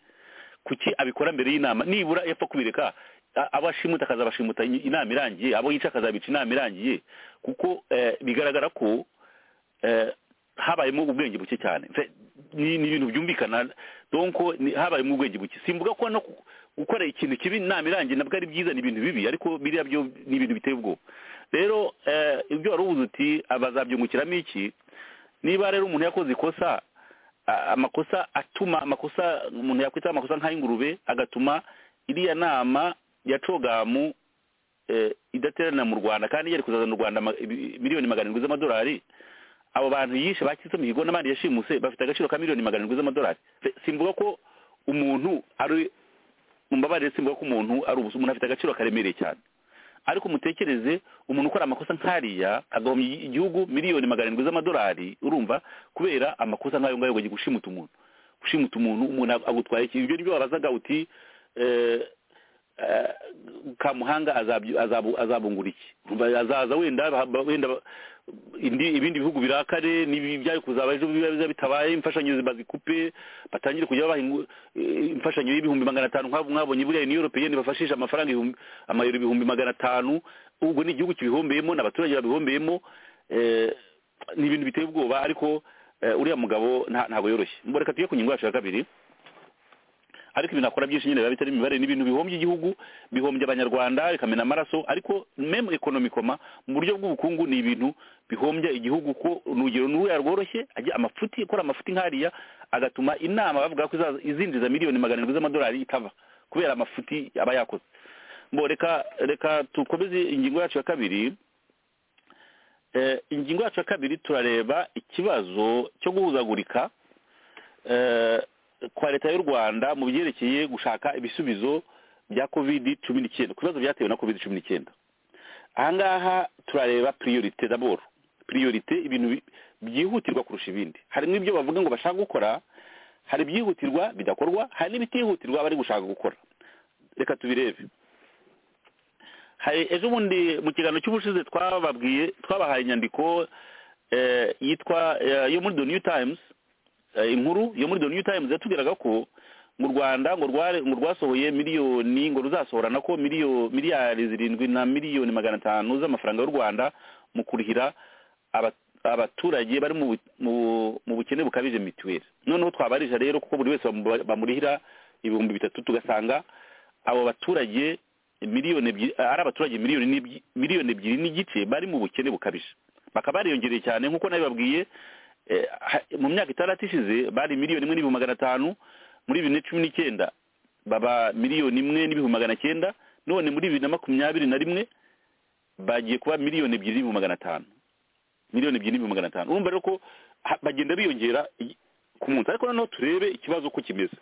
kuki abikora mbere y'inama nibura yapfa kubireka a- abo ashimuta akazabashimuta in- inama irangiye abo yica akazabica inama irangiye kuko eh, bigaragara ko eh, habayemo ubwenge buke cyane Fe- ni ni ibintu byumvikana donc ni- habayemo ubwenge buke simvuga ko no ku- gukora ikintu kibi inama irangiye nabwo ari byiza ni ibintu bibi ariko biriya byo ni ibintu biteye ubwoba rero eh, ibyo wari ubuze uti bazabyungukiramo iki niba rero umuntu yakoze ikosa a- amakosa atuma amakosa umuntu yakwita amakosa nk'ay'ingurube agatuma iriya nama ya cogamu eh, idaterana mu rwanda kandi yari kuzazana u rwanda ma- ibi- miliyoni magana arindwi z'amadolari abo bantu yishe bakitse mihigo n'abandi yashimuse bafite agaciro ka miliyoni magana arindwi z'amadolari Fe- simvuga ko umuntu ari mumbabarire simvuga ko umuntu ari ubusa umuntu afite agaciro karemereye cyane ariko mutekereze umuntu ukora amakosa nk'ariya agahomya igi- igihugu miliyoni magana arindwi z'amadolari urumva kubera amakosa nk'ayo ngayo ngo gushimuta umuntu gushimuta umuntu umuntu ag- agutwaye iki ibyo nibyo wabazaga uti eh, eh, kamuhanga azabyu- azabu- azabungura iki Urumva azaza wenda ba- ba- wenda ba- indi ibindi bihugu birakare n'ibi byari kuzaba ejo biba biza bitabaye imfashanyo bazikupe batangire kujya babaha ingu- eh, imfashanyo y'ibihumbi magana atanu nk'abo mwabonye buriya ni europeyeni bafashisha amafaranga ibihumbi- amayero ibihumbi magana atanu ubwo ni igihugu kibihombeyemo n'abaturage babihombeyemo eh, ni ibintu biteye ubwoba ariko eh, uriya mugabo nta- ntabwo yoroshye mboreka tujye ku ngingo yacu ya kabiri ariko ibintu akora byinshi nyine biba bitari imibare ni ibintu bihombye igihugu bihombye abanyarwanda bikamena amaraso ariko meme ekonomikoma mu buryo bw'ubukungu ni ibintu bihombya igihugu ko urugero n'uruya rworoshye ajya amafuti akora amafuti nk'ariya agatuma inama bavuga ko izaza- izinjiza miliyoni magana arindwi z'amadolari itava kubera amafuti aba yakoze mbo reka reka dukomeze ingingo yacu ya kabiri Eh, ingingo yacu ya kabiri turareba ikibazo cyo guhuzagurika eh, kwa leta y'u rwanda mu byerekeye gushaka ibisubizo bya covid cumi n'icyenda ku bibazo byatewe na covid cumi n'icyenda ahangaha turareba priorite daboro priorite ibintu bi- byihutirwa kurusha ibindi harimo ibyo bavuga ngo bashaka gukora hari ibyihutirwa bidakorwa hari n'ibitihutirwa bari gushaka gukora reka tubirebe hari ejo bundi mu kiganiro cy'ubushize twababwiye twabahaye inyandiko eh, yitwa eh, yo muri the new times eh, inkuru yo muri the new times yatubwiraga ko mu rwanda ngo rware ngo rwasohoye miliyoni ngo ruzasohora nako miliyo miliyari zirindwi na miliyoni magana atanu z'amafaranga y'u rwanda mu kurihira aba- abaturage bari mu bu- mu- mu bukene bukabije mituweli noneho twabarisha rero kuko buri wese bamu- bamurihira ibihumbi bitatu tugasanga abo baturage miliyoni ebyiri ari abaturage miliyoni n'ibyi- miliyoni ebyiri n'igice bari mu bukene bukabije bakaba bariyongereye cyane nk'uko nabibabwiye eh, ha- mu myaka itandatu ishize bari miliyoni imwe n'ibihumbi magana atanu muri bibiri na cumi n'icyenda baba miliyoni imwe n'ibihumbi magana cyenda none muri bibiri na makumyabiri na rimwe bagiye kuba miliyoni ebyiri n'ibihumbi magana atanu miliyoni ebyiri n'ibihumbi magana atanu urumva rero ko ha- bagenda biyongera i- ku munsi ariko noneho turebe ikibazo uko kimeze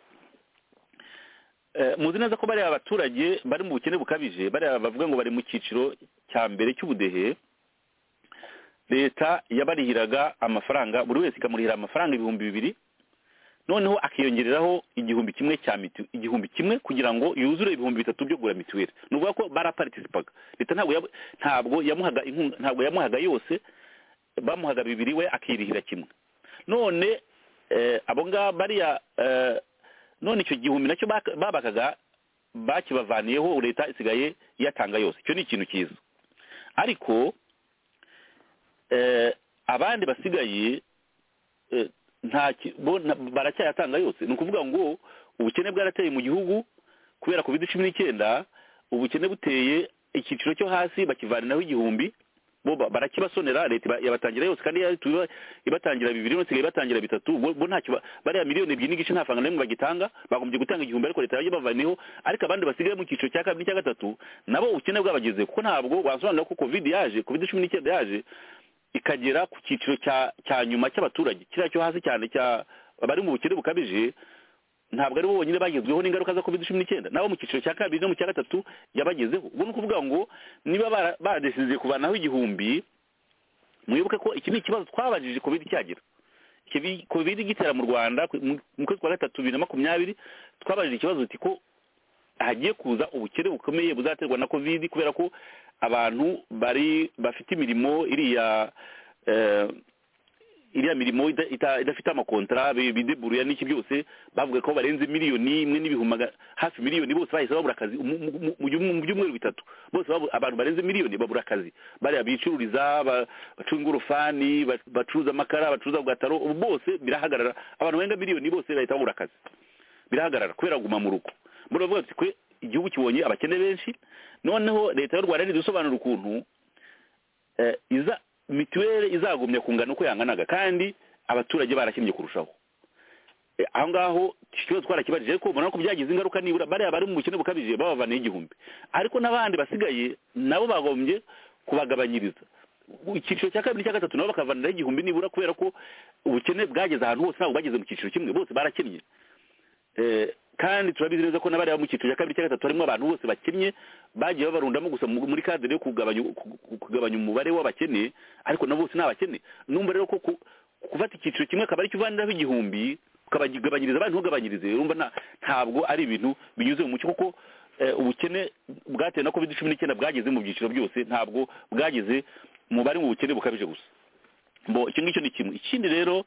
Eh, muzi neza ko bariya abaturage bari mu bukene bukabije bariya bavuga ngo bari mu cyiciro cya mbere cy'ubudehe leta yabarihiraga amafaranga buri wese ikamurihira amafaranga ibihumbi bibiri noneho akiyongereraho igihumbi kimwe cya mitiweli igihumbi kimwe kugira ngo yuzure ibihumbi bitatu byo kugura mituweli ni ukuvuga ko baraparitisipaga leta ntabwo yabu- ntabwo yamuhaga inkunga ntabwo yamuhaga yose bamuhaga bibiri we akirihira kimwe none eh, abo ngabo bariya eh, none icyo gihumbi nacyo bak- babakaga bakibavaniyeho leta isigaye iyatanga yose icyo ni ikintu cyiza ariko eh, abandi basigaye eh, nta ki- bo na- baracyayatanga yose ni ukuvuga ngo ubukene bwarateye mu gihugu kubera covid cumi n'icyenda ubukene buteye icyiciro cyo hasi bakivaniraho igihumbi bo ba- barakibasonera leta iba- yabatangira yose kandi ya- tuba- ibatangira bibiri none isigaye ibatangira bitatu bo bo ntacyo ba- bariya miliyoni ebyiri n'igice nta faranga na rimwe bagitanga bagombye gutanga igihumbi ariko leta yajya bavaneho ariko abandi basigaye mu cyiciro cya kabiri n'icya gatatu nabo ubukene bwabageze kuko ntabwo wasobanura ko covid yaje covid cumi n'icyenda yaje ikagera ku cyiciro cya cya nyuma cy'abaturage kiriya cyo hasi cyane cya abari mu bukene bukabije ntabwo ari bo bonyine bagezweho n'ingaruka za covid cumi n'icyenda nabo mu cyiciro cya kabiri no mu cya gatatu yabagezeho ubwo ni ukuvuga ngo niba bara- badesize kubanaho igihumbi mwibuke ko iki ni ikibazo twabajije covid cyagera Ikibi- covid igitera mu rwanda ku- mu mu kwezi kwa gatatu bibiri na makumyabiri twabajije ikibazo tuti ko hagiye kuza ubukene bukomeye buzaterwa na covid kubera ko abantu bari bafite imirimo iriya eh, iriya mirimo ida- ita- idafite amakontara bi- bideburuya n'iki byose bavuga ko barenze miliyoni imwe n'ibihumbi maga- hafi miliyoni bose bahise babura akazi mu- mu- mu- mu byumwe- mu byumweru bitatu bose babu- abantu barenze miliyoni babura akazi bariya bicururiza ba- bacuruza ingorofani ba- bacuruza amakara bacuruza bwataro ubu bose birahagarara abantu barenga miliyoni bose bahita babura akazi birahagarara kubera kuguma mu rugo muravuga bati kwe igihugu kibonye abakene benshi noneho leta y'u rwanda ntidusobanura ukuntu eh, iza mituweli izagumya kungana uko yanganaga kandi abaturage barakennye kurushaho Eh, aho ngaho ikibazo twarakibajije ariko ubona ko byagize ingaruka nibura bariya bari mu bukene bukabije babavaniye igihumbi ariko n'abandi basigaye nabo bagombye kubagabanyiriza icyiciro cya kabiri cya gatatu nabo bakavaniraho igihumbi nibura kubera ko ubukene bwageze ahantu hose ntabwo bwageze mu cyiciro kimwe bose barakennye Eh, kandi turabizi neza ko n'abariya mu cyiciro cya kabiri cya gatatu harimo abantu bose bakennye bagiye babarundamo gusa mu- muri kadere yo kugabanya ku- ku- kugabanya umubare w'abakene ariko na bose ni abakene numva rero ko ku- gufata icyiciro kimwe akaba aricyo uvaniraho igihumbi ukabagabanyiriza abandi ntugabanyirize urumva nta- ntabwo ari ibintu binyuze mu mucyo kuko eh, ubukene bwatewe na covid cumi n'icyenda bwageze mu byiciro byose ntabwo bwageze mu bari mu bukene bukabije gusa mbo icyo ngicyo ni kimwe ikindi rero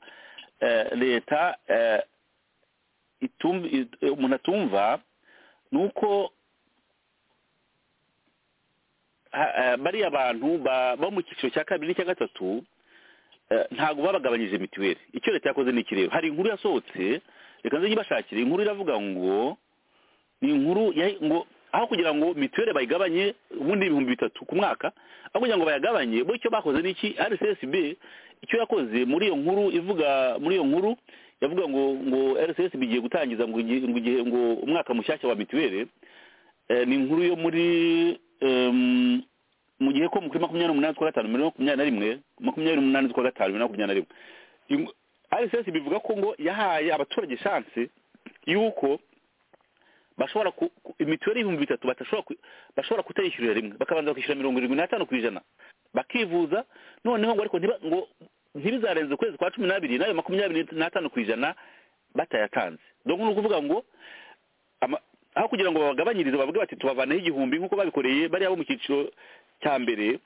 eh, leta eh, itum- it- eh, umuntu atumva ni uko ha- eh, bariya bantu ba- bo mu cyiciro cya kabiri n'icya gatatu eh, ntabwo babagabanyije mituweli icyo leta yakoze ni iki rero hari inkuru yasohotse reka nze nyibashakire inkuru iravuga ngo ni inkuru ya- ngo aho kugira ngo mituweli bayigabanye ubundi ibihumbi bitatu ku mwaka aho kugira ngo bayagabanye bo icyo bakoze ni iki rcsb icyo yakoze muri iyo nkuru ivuga muri iyo nkuru yavuga ngo ngo rcsb igiye gutangiza ngo igihe ngo igihe- ngo umwaka mushyashya wa mituweli eh, ni inkuru yo muri em, mu gihe ko kuri makumyabiri n'umunani z'ukwa gatanu bibiri na makumyabiri na rimwe makumyabiri n'umunani z'ukwa gatanu bibiri na makumyabiri na rimwe Ingu- rcsb bivuga ko ngo yahaye abaturage shanse y'uko bashobora ku ku- mituweli y'ibihumbi bitatu batashobora ku- bashobora kutayishyurira rimwe bakabanza bakishyura mirongo irindwi n'atanu ku ijana bakivuza noneho ngo ariko ntiba- ngo ntibizarenze ukwezi kwa cumi n'abiri n'ayo makumyabiri n'atanu ku ijana batayatanze donc ni ukuvuga ngo ama- aho kugira ngo babagabanyirize bavuge bati tubavaneho igihumbi nk'uko babikoreye bariya bo mu cyiciro cya mbere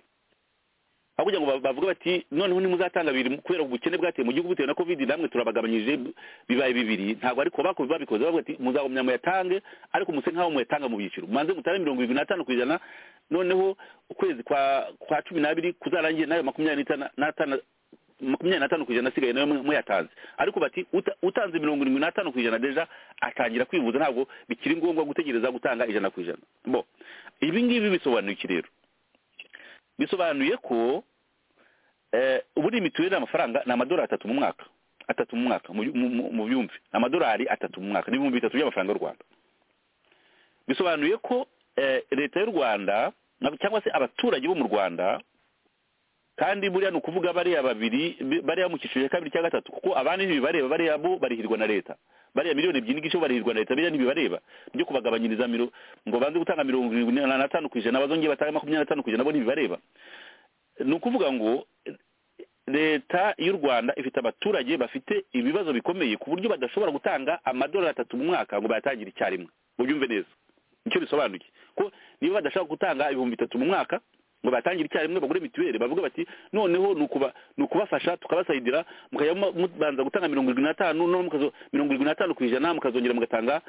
aho kugira ngo ba- bavuge bati noneho nimuzatanga bibiri kubera ubukene bwateye mu gihugu bitewe na covid namwe turabagabanyije bibaye bibiri ntabwo ariko bako babikoze bavuga ati muzagumya muyatange ariko muse nkaho muyatanga mu byiciro mubanze mutare mirongo irindwi n'atanu ku ijana noneho ukwezi kwa kwa cumi n'abiri kuzarangira nayo makumyabiri n'itana- n'atanu makumyabiri n'atanu ku ijana asigaye nayo mu- muyatanze ariko bati uta- utanze mirongo irindwi n'atanu ku ijana deja atangira kwivuza ntabwo bikiri ngombwa gutegereza gutanga ijana ku ijana bo ibi ngibi bisobanuye iki rero bisobanuye ko eh, ubu ni imiturire amafaranga ni amadolari atatu mu mwaka atatu mu mwaka mu byu- mu- mu- mu byumve ni amadolari atatu mu mwaka n'ibihumbi bitatu by'amafaranga y'u rwanda bisobanuye ko eh, leta y'u rwanda na- cyangwa se abaturage bo mu rwanda kandi buriya ni ukuvuga bariya babiri bi- bariya mu cyiciro cya kabiri cya gatatu kuko abandi ntibibareba bariya bo barihirwa na leta bariya miliyoni ebyiri n'igice bo barihirwa na leta biriya ntibibareba byo kubagabanyiriza miro ngo banze gutanga mirongo irindwi na- n'atanu ku ijana bazongeye batange makumyabiri n'atanu ku ijana bo ntibibareba ni ukuvuga ngo eh, leta y'u rwanda ifite abaturage bafite ibibazo bikomeye ku buryo badashobora gutanga amadolari atatu mu mwaka ngo bayatangire icyarimwe ubyumve neza nicyo bisobanuye ko niba badashaka gutanga ibihumbi bitatu mu mwaka ngo batangire icyarimwe bagure mituweli bavuga bati noneho ni ukuba- ni ukubafasha tukabasayidira mukajya mu- mubanza gutanga mirongo irindwi n'atanu noneho mukazo- mirongo irindwi n'atanu ku ijana mukazongera mugatanga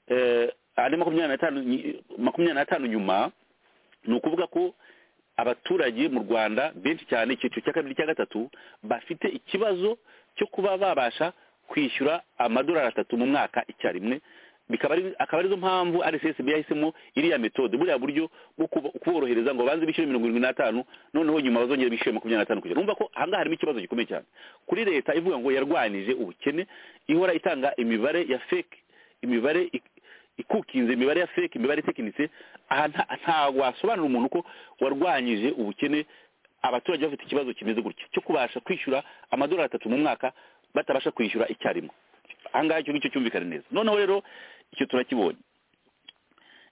eh, andi makumyabiri n'atanu nyi- makumyabiri n'atanu nyuma ni ukuvuga ko abaturage mu rwanda benshi cyane icyiciro cya kabiri cya gatatu bafite ikibazo cyo kuba babasha kwishyura amadolari atatu mu mwaka icyarimwe bikaba ari akaba arizo mpamvu rssb yahisemo iriya metode buriya buryo bwo kubo- kuborohereza ngo banze bishyure mirongo irindwi n'atanu noneho nyuma bazongera bishyure makumyabiri n'atanu kugera numva ko ahangaha harimo ikibazo gikomeye cyane kuri leta ivuga ngo yarwanije ubukene ihora itanga imibare ya fake imibare ik- ikukinze imibare ya fake imibare itekinitse aha nta- ntabwo wasobanura umuntu ko warwanyije ubukene abaturage bafite ikibazo kimeze gutya cyo kubasha kwishyura amadolari atatu mu mwaka batabasha kwishyura icyarimwe ahangaha icyo ngicyo cyumvikana neza noneho rero icyo turakibonye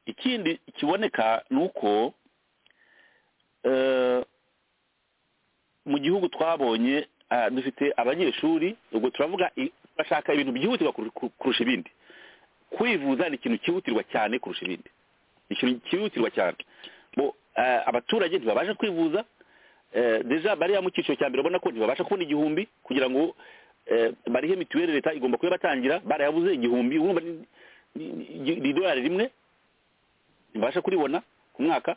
ikindi kiboneka ni uko eh, mu gihugu twabonye ah, dufite abanyeshuri ubwo turavuga i- bashaka ibintu byihutirwa kur- kur- kurusha ibindi kwivuza ni ikintu cyihutirwa cyane kurusha ibindi Ni ikintu cyihutirwa cyane bo eh, abaturage ntibabasha kwivuza eh, deja bariya mu cyiciro cya mbere ubona ko ntibabasha kubona igihumbi kugira ngo eh, barihe mituweli leta igomba kuyabatangira barayabuze igihumbi urumva ni- ni- ni- ni idolari rimwe ntibasha kuribona ku mwaka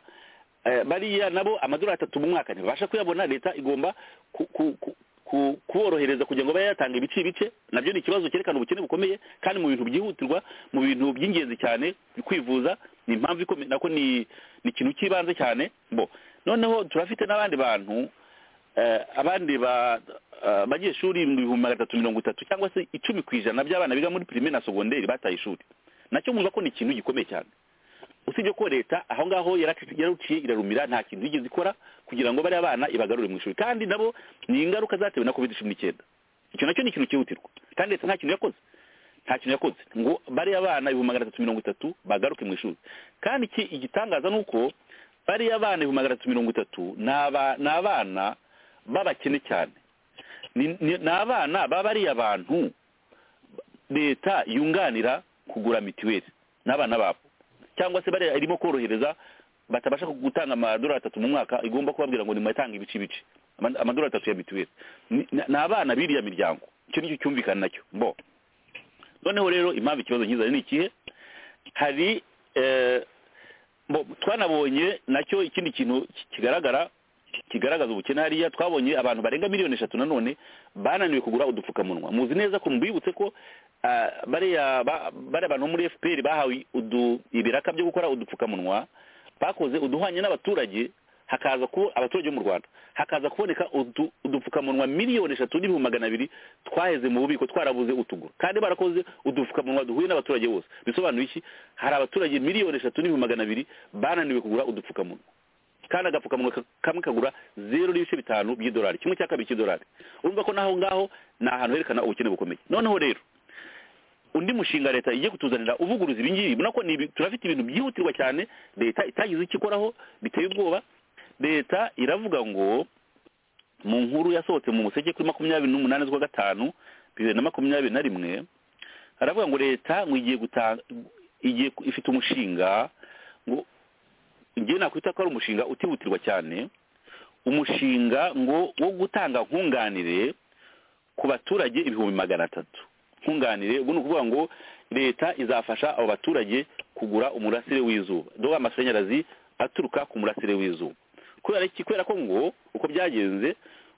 Eh, bariya nabo amadolari atatu mu mwaka ntibasha kuyabona leta igomba ku- ku- ku- ku- kuborohereza kugira ngo babe yatanga ibice ibice nabyo ni ikibazo cyerekana ubukene bukomeye kandi mu bintu byihutirwa mu bintu by'ingenzi cyane kwivuza ni impamvu ikomeye nako ni ni ikintu cy'ibanze cyane bo noneho turafite n'abandi bantu eh, abandi ba- eh, abanyeshuri ibihumbi magana atatu mirongo itatu cyangwa se icumi ku ijana by'abana biga muri pirimeri na sogonderi bataye ishuri nacyo mwumva ko ni ikintu gikomeye cyane usibye ko leta aho ngaho yaraci- yararuciye irarumira nta kintu yigeze ikora kugira ngo bariya bana ibagarure mu ishuri kandi nabo ni ingaruka zatewe na covid cumi n'icyenda icyo nacyo ni ikintu cyihutirwa kandi leta nta kintu yakoze nta kintu yakoze ngo bariya bana ibihumbi magana atatu mirongo itatu bagaruke mu ishuri kandi iki igitangaza ni uko bariya bana ibihumbi magana atatu mirongo itatu ni aba- ni abana b'abakene cyane Ni- ni ni abana baba bariya bantu leta yunganira kugura mituweli n'abana babo cyangwa se bariya irimo korohereza batabasha gutanga amadolari atatu mu mwaka igomba kubabwira ngo nimuyatange ibice ibice Ama- amadolari atatu ya mituweli Ni- ni ni abana b'iriya miryango icyo nicyo cyumvikana nacyo bo noneho rero impamvu ikibazo nkiza ni ikihe hari eh, bo- twanabonye nacyo ikindi kintu ki- kigaragara kigaragaza ubukene hariya twabonye abantu barenga miliyoni eshatu nanone bananiwe kugura udupfukamunwa muzi neza ko mbibutse ko ah, bariya ba- bariya bantu bo muri fpr bahawe udu- ibiraka byo gukora udupfukamunwa bakoze uduhwanye n'abaturage hakaza kuba abaturage bo mu rwanda hakaza kuboneka udu- udupfukamunwa miliyoni eshatu n'ibihumbi magana abiri twaheze mu bubiko twarabuze utugura kandi barakoze udupfukamunwa duhuye n'abaturage bose bisobanuye iki hari abaturage miliyoni eshatu n'ibihumbi magana abiri bananiwe kugura udupfukamunwa kandi agapfukamunwa ka- kamwe kagura zeru n'ibice bitanu by'idolari kimwe cya kabiri cy'idolari urumva ko naho ngaho ni ahantu herekana ubukene bukomeye noneho rero undi mushinga leta igiye kutuzanira uvuguruza ibi ngibi murabona ko ni ibi- turafite ibintu byihutirwa cyane leta itagize icyo ikoraho biteye ubwoba leta iravuga ngo mu nkuru yasohotse mu museke kuri makumyabiri n'umunani z'ukwa gatanu bibiri na makumyabiri na rimwe haravuga ngo leta ngo igiye gutanga igiye ku- ifite umushinga ngo njye nakwita ko ari umushinga utihutirwa cyane umushinga ngo wo gutanga nkunganire ku baturage ibihumbi magana atatu nkunganire ubwo ni ukuvuga ngo leta izafasha abo baturage kugura umurasire w'izuba dore amashanyarazi aturuka ku murasire w'izuba kubera iki kubera ko ngo uko byagenze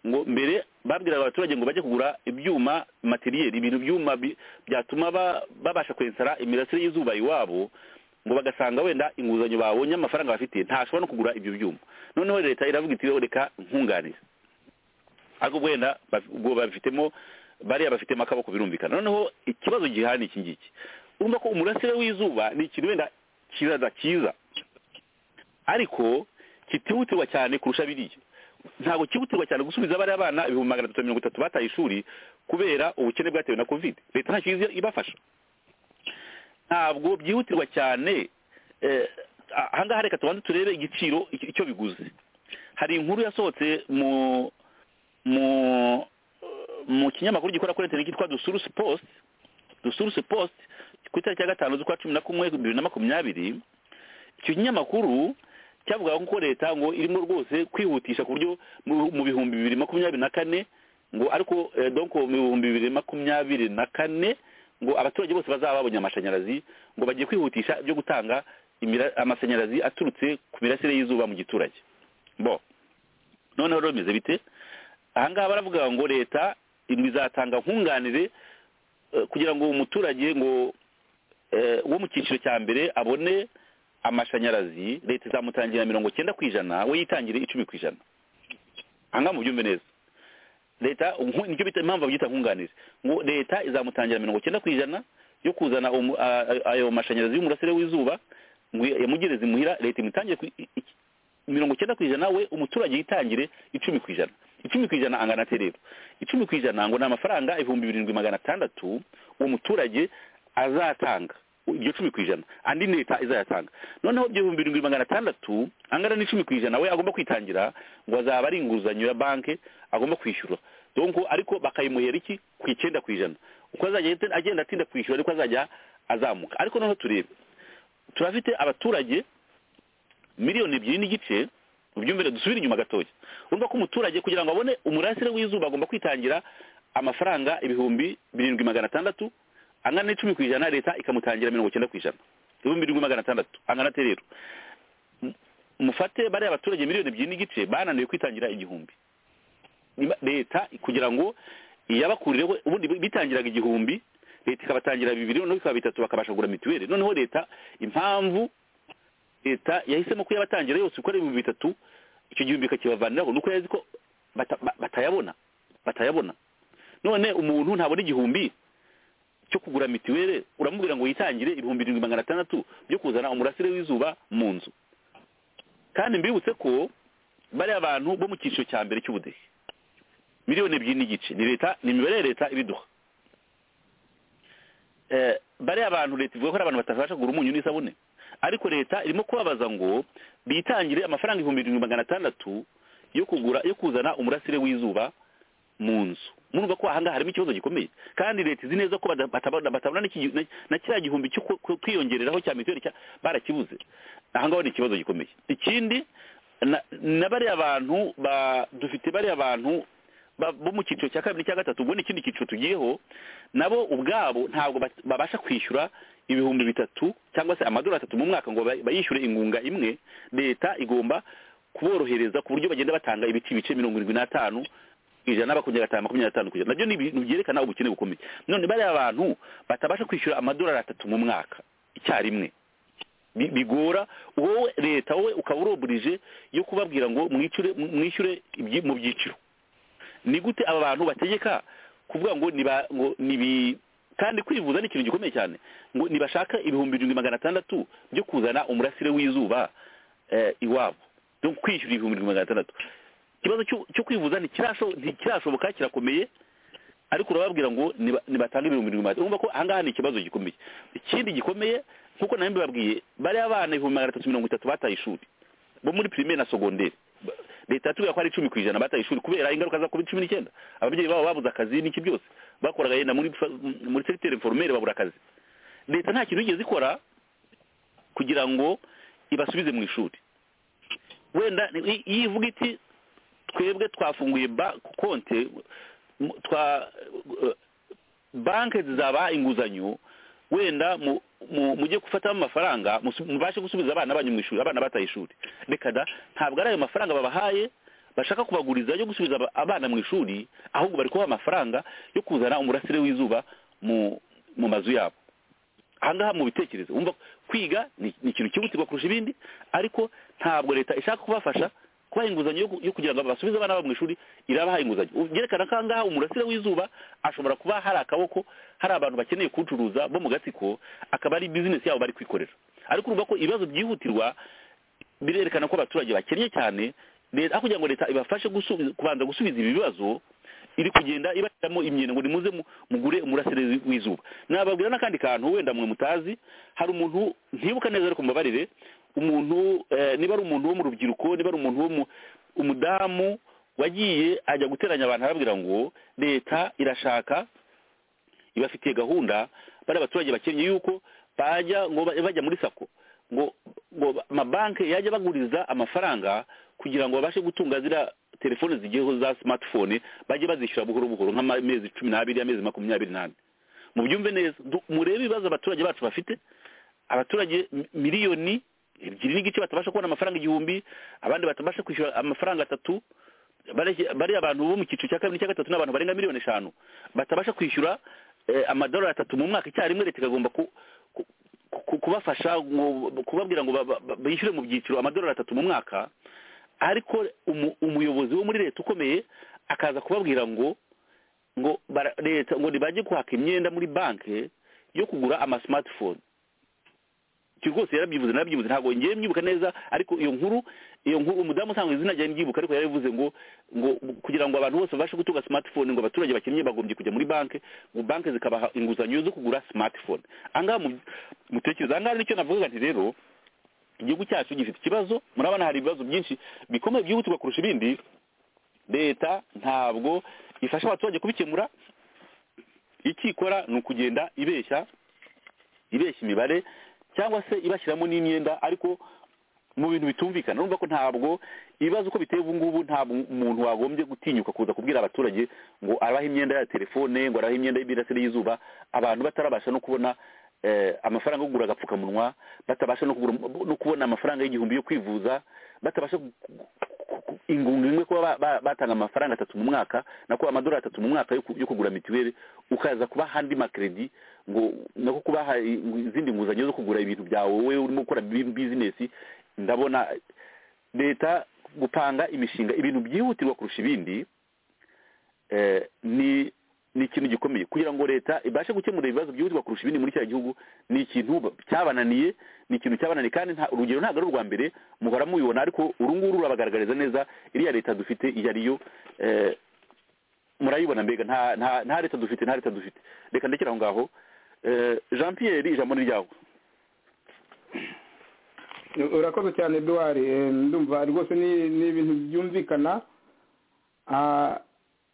ngo mbere babwiraga abaturage ngo bajye kugura ibyuma materiyeri ibintu byuma bi- byatuma ba- babasha kwensara imirasire y'izuba iwabo ngo bagasanga wenda inguzanyo babonye amafaranga bafite ntashobora no kugura ibyo byuma noneho leta iravuga iti "Rero reka nkunganire ariko wenda baf- ubwo babifitemo bariya bafitemo akaboko birumvikana noneho ikibazo gihari ni iki ngiki urumva ko umurasire w'izuba ni ikintu wenda kizaza cyiza ariko kitihutirwa cyane kurusha biriya ntabwo kihutirwa cyane gusubiza bariya bana ibihumbi magana atatu na mirongo itatu bataye ishuri kubera ubukene bwatewe na covid leta ntacyo izi- ibafasha ntabwo byihutirwa cyane eh, ahangaha reka tubanze turebe igiciro icyo icyo biguze hari inkuru yasohotse mu mu mu kinyamakuru gikora kuri interineti cyitwa dusurusi post dusurusi post ku itariki ya gatanu z'ukwa cumi na kumwe bibiri na makumyabiri icyo kinyamakuru cyavugaga ko leta ngo irimo rwose kwihutisha ku buryo mu- mu bihumbi bibiri makumyabiri na kane ngo ariko eh, donc mu bihumbi bibiri makumyabiri na kane ngo abaturage bose bazaba babonye amashanyarazi ngo bagiye kwihutisha ibyo gutanga imira- amashanyarazi aturutse ku mirasire y'izuba mu giturage bo noneho rero bimeze bite ahangaha baravuga ngo leta izatanga nkunganire eh, kugira ngo umuturage ngo eh, wo mu cyiciro cya mbere abone amashanyarazi leta izamutangira mirongo cyenda ku ijana we yitangire icumi ku ijana ahangaha mubyumve neza leta nku- nicyo bita impamvu babyita nkunganire ngo leta izamutangira mirongo cyenda ku ijana yo kuzana umu- a- a- ayo mashanyarazi y'umurasire w'izuba ngo yamugereze imuhira leta imutangire ku- i- i- mirongo cyenda ku ijana we umuturage yitangire icumi ku ijana icumi ku ijana angana ate rero icumi ku ijana ngo ni amafaranga ibihumbi birindwi magana atandatu uwo muturage azatanga iryo cumi ku ijana andi leta izayatanga noneho ibyo bihumbi birindwi magana atandatu angana n'icumi ku ijana we agomba kwitangira ngo azaba ari inguzanyo ya banki agomba kwishyura donc ariko bakayimuhera iki ku icyenda ku ijana uko azajya agenda atinda kwishyura ariko azajya azamuka ariko noneho turebe turafite abaturage miliyoni ebyiri n'igice ubyumvire dusubire inyuma gatoya urumva ko umuturage kugira ngo abone umurasire w'izuba agomba kwitangira amafaranga ibihumbi birindwi magana atandatu angana n'icumi ku ijana leta ikamutangira mirongo cyenda ku ijana ibihumbi birindwi magana atandatu angana ate rero M- mufate bariya baturage miliyoni ebyiri n'igice bananiwe kwitangira igihumbi Niba- leta kugira ngo iyabakurireho ubundi bitangiraga igihumbi leta ikabatangira bibiri noneho bikaba bitatu bakabasha kugura mituweli noneho leta impamvu leta yahisemo kuyabatangira yose uko ari ibihumbi bitatu icyo gihumbi ikakibavaniraho nuko yazi ko bata- ba- batayabona batayabona none umuntu ntabona igihumbi cyo kugura mituweli uramubwira ngo yitangire ibihumbi birindwi magana atandatu byo kuzana umurasire w'izuba mu nzu kandi mbibutse ko bariya abantu bo mu cyiciro cya mbere cy'ubudehe miliyoni ebyiri n'igice ni leta ni imibare ya leta ibiduha Eh, bariya abantu leta ivuga ko ari abantu batabasha kugura umunyu n'isabune ariko leta irimo kubabaza ngo bitangire amafaranga ibihumbi birindwi magana atandatu yo kugura yo kuzana umurasire w'izuba mu nzu murumva ko ahangaha harimo ikibazo gikomeye kandi leta izi neza ko bada- batabona batabona n'iki- na- na kiriya gihumbi cyo ku- ku- kwiyongereraho cya mituweli cya- barakibuze ahangaho ni ikibazo gikomeye ikindi na- na bariya bantu ba- dufite bariya bantu ba- bo mu cyiciro cya kabiri cya gatatu ubwo ni ikindi cyiciro tugiyeho nabo ubwabo ntabwo bat- babasha kwishyura ibihumbi bitatu cyangwa se amadolari atatu mu mwaka ngo bay- bayishyure ingunga imwe leta igomba kuborohereza ku buryo bagenda batanga ibice ibice mirongo irindwi n'atanu ijana bakongera gatanu makumyabiri n'atanu ku ijana nabyo ni ibintu byerekana ubukene bukomeye none bariya bantu batabasha kwishyura amadolari atatu mu mwaka icyarimwe bi- bigora wowe leta wowe ukaba uroburije yo kubabwira ngo mwishyure mwishyure ibyi- mu byiciro ni gute aba bantu bategeka kuvuga ngo niba ngo nibi kandi kwivuza ni ikintu gikomeye cyane ngo nibashaka ibihumbi birindwi magana atandatu byo kuzana umurasire w'izuba eh, iwabo byo kwishyura ibihumbi birindwi magana atandatu ikibazo cyo- cyo kwivuza ntikirasho- ntikirashoboka kirakomeye ariko urababwira ngo niba- nibatange ibihumbi birindwi magana atandatu urumva ko ahangaha ni ikibazo gikomeye ikindi gikomeye nk'uko nawe mbibabwiye bariya bana ibihumbi magana atatu mirongo itatu bataye ishuri bo muri primaire na secondaire Ba- leta yatubwira ko ari icumi ku ijana bataye ishuri kubera ingaruka za covid cumi n'icyenda ababyeyi babo babuze akazi n'iki byose bakoraga yenda muri fa- muri segiteri informere babura akazi leta nta kintu yigeze ikora kugira ngo ibasubize mu ishuri wenda ni- i- iyo ivuga iti twebwe twafunguye ba- konti mu- twa banki zizaba inguzanyo wenda mu- mu- mujye gufatamo amafaranga musu- mubashe gusubiza abana banyu mu ishuri abana bataye ishuri reka da ntabwo ari ayo mafaranga babahaye bashaka kubaguriza yo gusubiza aba- abana mu ishuri ahubwo bari kubaha amafaranga yo kuzana umurasire w'izuba mu mu mazu yabo ahangaha mu bitekerezo wumva ko kwiga ni ni ikintu cyihutirwa kurusha ibindi ariko ntabwo leta ishaka kubafasha kubaha inguzanyo yo ku- yo kugira ngo basubize abana babo mu ishuri irabaha inguzanyo Ubu byerekana ko ahangaha umurasire w'izuba ashobora kuba hari akaboko hari abantu bakeneye kuwucuruza bo mu gatsiko akaba ari bizinesi yabo bari kwikorera ariko urumva ko ibibazo byihutirwa birerekana ko abaturage bakennye cyane leta aho kugira ngo leta ibafashe gusubiza kubanza gusubiza ibi bibazo iri kugenda ibashyiramo imyenda ngo nimuze mu- mugure umurasire w'izuba nababwira n'akandi kantu wenda mwe mutazi hari umuntu ntibuka neza ariko mbabarire umuntu eh, niba ari umuntu wo mu rubyiruko niba ari umuntu wo mu umudamu wagiye ajya guteranya abantu arababwira ngo leta irashaka ibafitiye gahunda bari abaturage bakennye yuko bajya ngo ba- bajya muri sako ngo ngo ba- amabanki yajya baguriza amafaranga kugira ngo babashe gutunga ziriya telefone zigeho za smartphone bajye bazishyura buhoro buhoro nk'amezi cumi n'abiri amezi makumyabiri n'ane mubyumve neza du- murebe ibibazo abaturage bacu bafite abaturage mi- miliyoni ebyiri n'igice batabasha kubona amafaranga igihumbi abandi batabasha kwishyura amafaranga atatu bari bari abantu bo mu cyiciro cya kabiri cya gatatu ni abantu barenga miliyoni eshanu batabasha kwishyura eh, amadolari atatu mu mwaka icyarimwe leta ikagomba ku- ku- ku- kubafasha ngo- kubabwira ngo ba- ba- bishyure mu byiciro amadolari atatu mu mwaka ariko umu- umuyobozi wo muri leta ukomeye akaza kubabwira ngo ngo bara- leta ngo ntibajye guhaka imyenda muri banki yo kugura ama smartphone icyo rwose yarabyivuze narabyivuze ntabwo ngiye mwibuka neza ariko iyo nkuru iyo nkuru umudamu usanzwe izina ryanjye mbyibuka ariko yarabivuze ngo ngo kugira ngo abantu bose babashe gutunga smartphone ngo abaturage bakennye bagombye kujya muri banki ngo banki zikabaha inguzanyo zo kugura smartphone ahangaha mu- mutekereza ahangaha nicyo navuga nti rero igihugu cyacu gifite ikibazo murabona hari ibibazo byinshi bikomeye byihutirwa kurusha ibindi leta ntabwo ifasha abaturage kubikemura icyo ikora ni ukugenda ibeshya ibeshya imibare cyangwa se ibashyiramo n'imyenda ariko mu bintu bitumvikana urumva ko ntabwo ibibazo uko biteye ubu ngubu ntabwo umuntu wagombye gutinyuka kuza kubwira abaturage ngo arabaha imyenda ya telefone ngo arabaha imyenda y'imirasire y'izuba abantu batarabasha no kubona eh, amafaranga yo kugura agapfukamunwa batabasha no kugura- no kubona amafaranga y'igihumbi yo kwivuza batabasha gu- gu- gu- ingunga imwe kuba ba- ba- batanga amafaranga atatu mu mwaka nako amadolari atatu mu mwaka yo ku- yo kugura mituweli ukaza kubaha andi makredi ngo nako kubaha i- izindi nguzanyo zo kugura ibintu byawe wowe urimo gukora bi- bizinesi ndabona leta gupanga imishinga ibintu byihutirwa kurusha ibindi eh, ni ni ikintu gikomeye kugira ngo leta ibashe gukemura ibibazo byihutirwa kurusha ibindi muri cya gihugu ni ikintu ba- cyabananiye ni ikintu cyabananiye kandi nta urugero ntabwo ari urwa mbere muhora mubibona ariko uru nguru rurabagaragariza neza iriya leta dufite iyo ari yo eh, murayibona mbega nta nta nta leta dufite nta leta dufite reka ndekera aho ngaho Eh, jean pierre ijambo ni ryawe urakoze cyane eduwari ndumva rwose ni ni ibintu byumvikana Ah,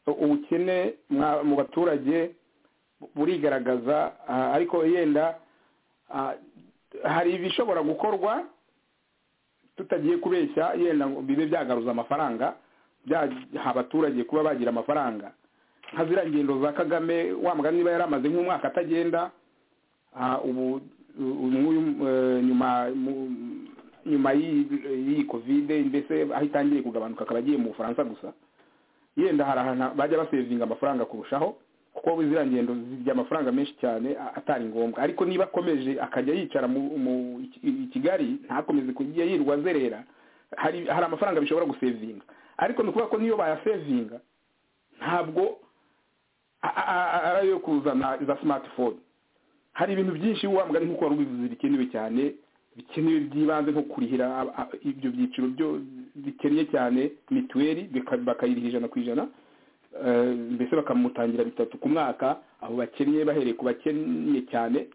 ubukene mwa- mu baturage burigaragaza ah, ariko yenda ah, hari ibishobora gukorwa tutagiye kubeshya yenda ngo bibe byagaruza amafaranga byaha abaturage kuba bagira amafaranga nka ziriya ngendo za kagame wa mugani niba yari amaze nk'umwaka atagenda Ah, ubu ubu nguyu eh, nyuma mu- nyuma y'iyi- y'iyi kovide mbese aho itangiye kugabanuka akaba agiye mu bufaransa gusa yenda hari ahantu bajya basevinga amafaranga kurushaho kuko ziriya ngendo zirya amafaranga menshi cyane a- atari ngombwa ariko niba akomeje akajya yicara mu mu- i i kigali ntakomeze kujya yirwa azerera hari hari amafaranga bishobora gusevinga ariko ni ukuvuga ko niyo bayasevinga ntabwo a- a- a- ari ayo kuzana za smartphone hari ibintu byinshi wa mugani nk'uko wari ubivuze bikenewe cyane bikenewe by'ibanze nko kurihira ab- ab- ibyo byiciro byo bikennye cyane mituweli bika- bakayiriha ijana ku ijana eh, mbese bakamutangira bitatu ku mwaka abo bakennye bahereye ku bakennye cyane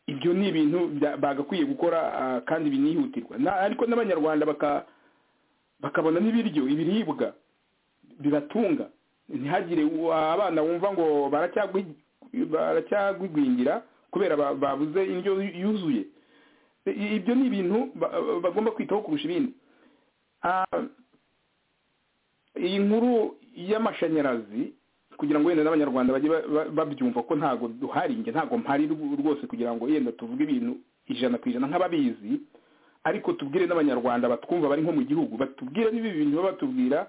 ibyo ni ibintu bya- bagakwiye gukora ah, kandi binihutirwa Na- ariko n'abanyarwanda baka- bakabona n'ibiryo ibiribwa bibatunga ntihagire uwa- abana wumva ngo baracyagwi- baracyagwigwingira kubera ba- babuze indyo yuzuye I- ibyo ni ibintu ba- bagomba kwitaho kurusha ibindi Ah, iyi nkuru y'amashanyarazi kugira ngo wenda n'abanyarwanda bajye ba- ba- babyumva ko ntago duhari nge ntago mpari rw- rwose kugira ngo yenda tuvuge ibintu ijana ku ijana nk'ababizi ariko tubwire n'abanyarwanda batwumva bari nko mu gihugu batubwire n'ibi bintu baba batubwira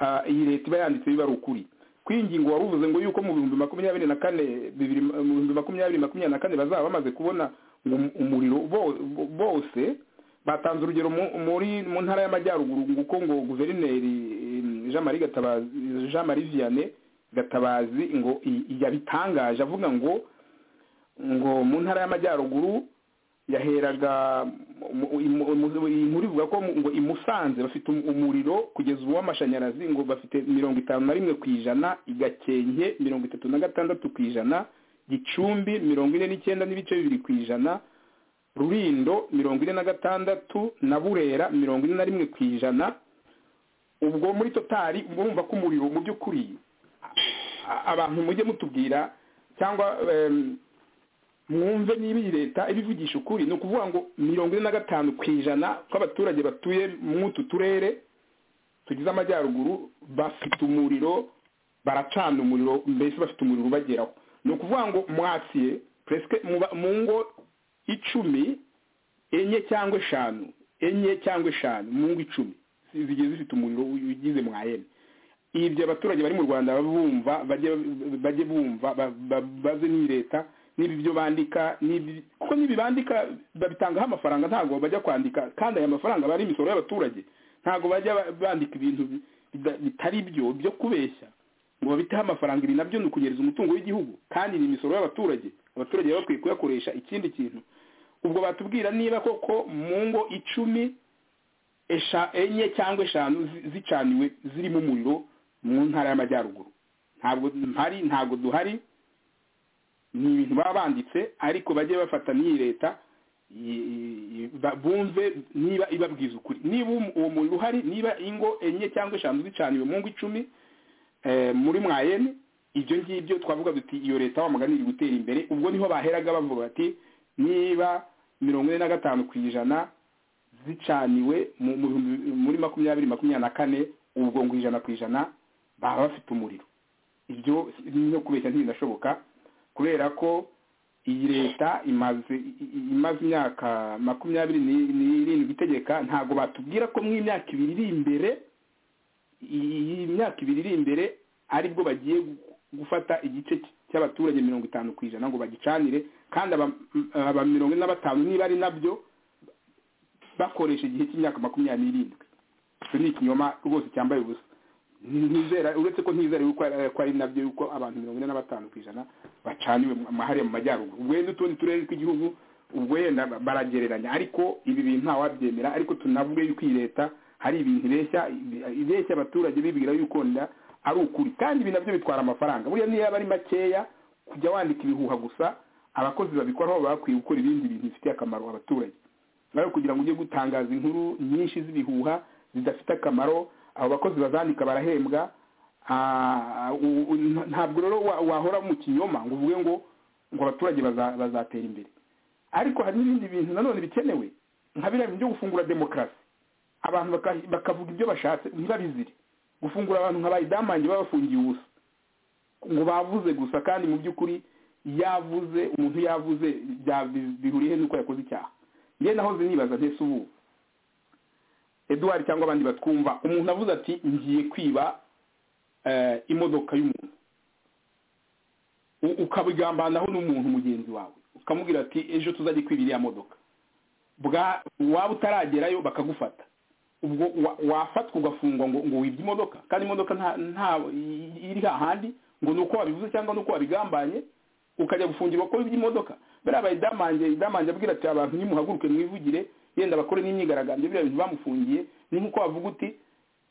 ah, iyi leta iba yanditse biba ari ukuri kuri iyi ngingo wari uvuze ngo yuko mu bihumbi makumyabiri na kane bibiri mu bihumbi makumyabiri makumyabiri na kane bazaba bamaze kubona um- umuriro bo- bo- bose batanze urugero mu- muri mu ntara y'amajyaruguru ngo uko ngo guverineri eh, Jean Marie Gatabazi Jean Marie Vianney Gatabazi ngo i- yabitangaje avuga ngo ngo mu ntara y'amajyaruguru yaheraga mu- mu- mu- iyi nkuru ivuga ko mu- ngo i Musanze bafite um- umuriro kugeza ubu w'amashanyarazi ngo bafite mirongo itanu na rimwe ku ijana i Gakenke mirongo itatu na gatandatu ku ijana Gicumbi mirongo ine n'icyenda n'ibice bibiri ku ijana Rulindo mirongo ine na gatandatu na Burera mirongo ine na rimwe ku ijana ubwo muri totari murumva ko umuriro mu by'ukuri a- abantu mujye mutubwira cyangwa em, mwumve niba iyi leta ibivugisha ukuri ni ukuvuga ngo mirongo ine na gatanu ku ijana kw'abaturage batuye mw'utu turere tugize amajyaruguru bafite umuriro baracana umuriro mbese bafite umuriro ubageraho ni ukuvuga ngo mwasiye presque muba- mu ngo icumi enye cyangwa eshanu enye cyangwa eshanu mu ngo icumi zigiye zifite umuriro ugize mwayene ibyo abaturage bari mu rwanda bumva bajye bajye bumva ba- ba- baze n'iyi leta n'ibi byo bandika n'ibi- kuko n'ibi bandika babitangaho amafaranga ntabwo bajya kwandika kandi aya mafaranga aba ari imisoro y'abaturage ntabwo bajya ba- bandika ibintu bi- bida- bitari byo byo kubeshya ngo babiteho amafaranga ibi nabyo ni ukunyereza umutungo w'igihugu kandi ni imisoro y'abaturage abaturage baba bakwiye kuyakoresha ikindi kintu ubwo batubwira niba koko mu ngo icumi esha enye cyangwa eshanu zi- zicaniwe zirimo umuriro mu ntara y'amajyaruguru ntabwo mpari ntabwo duhari ni ibintu baba banditse ariko bajye bafata n'iyi leta i- i- ba- bumve niba ibabwiza ukuri niba um- uwo muriro uhari niba ingo enye cyangwa eshanu zicaniwe mu ngo icumi eh, muri mwayene ibyo ngibyo twavuga duti iyo leta wamugani iri gutera imbere ubwo niho baheraga bavuga bati niba mirongo ine na gatanu ku ijana zicaniwe mu- mu bihumbi- muri makumyabiri makumyabiri na kane ubwo ngo ijana ku ijana baba bafite umuriro ibyo no kubeshya ntibinashoboka kubera ko iyi leta imaze i- i- imaze imyaka makumyabiri ni- n'irindwi itegeka ntabwo batubwira ko mu imyaka ibiri iri imbere iyi myaka ibiri iri imbere aribwo bagiye gufata igice cy'abaturage mirongo itanu ku ijana ngo bagicanire kandi aba- aba mirongo ine na batanu niba ari nabyo bakoresha igihe cy'imyaka makumyabiri n'irindwi icyo ni ikinyoma rwose cyambaye ubusa ntizera uretse ko ntizera yuko ari- ko ari nabyo yuko abantu mirongo ine na batanu ku ijana bacaniwe mu- hariya mu majyaruguru ubwo wenda utundi turere tw'igihugu ubwo yenda ba- baragereranya ariko ibi bintu ntawabyemera ariko tunavuge yuko iyi leta hari ibintu ibeshya ibeshya abaturage bibwira yuko nda ari ukuri kandi ibi nabyo bitwara amafaranga buriya niyo yaba ari makeya kujya wandika ibihuha gusa abakozi babikoraho baba bakwiye gukora ibindi bintu bifitiye akamaro abaturage nawe kugira ngo ujye gutangaza inkuru nyinshi z'ibihuha zidafite akamaro abo bakozi bazandika barahembwa Ah, u- u- nta- ntabwo rero wa- wahora mu kinyoma ngo uvuge ngo ngo abaturage baza- bazatera imbere ariko hari n'ibindi bintu nanone bikenewe nka biriya bintu byo gufungura demokarasi abantu baka- bakavuga ibyo bashatse ntibabizire gufungura abantu nka bayidamange babafungiye ubusa ngo bavuze gusa kandi mu by'ukuri yavuze umuntu yavuze bya- bi- bihuriye he n'uko yakoze icyaha nge nahoze nibaza ntese ubu eduwari cyangwa abandi batwumva umuntu avuze ati ngiye kwiba eh, imodoka y'umuntu U- ukabigambanaho n'umuntu mugenzi wawe ukamubwira ati ejo tuzajya kwiba iriya modoka bwa waba utaragerayo bakagufata ubwo wa- wafatwa ugafungwa ngo ngo wibye imodoka kandi imodoka nta nta i- iri hahandi ngo ni uko wabivuze cyangwa ni uko wabigambanye ukajya gufungirwa ko wibye imodoka bariya bayidamange idamange abwira ati abantu nimuhaguruke mwivugire yenda bakore n'imyigaragambyo biriya bintu bamufungiye ni nk'uko wavuga uti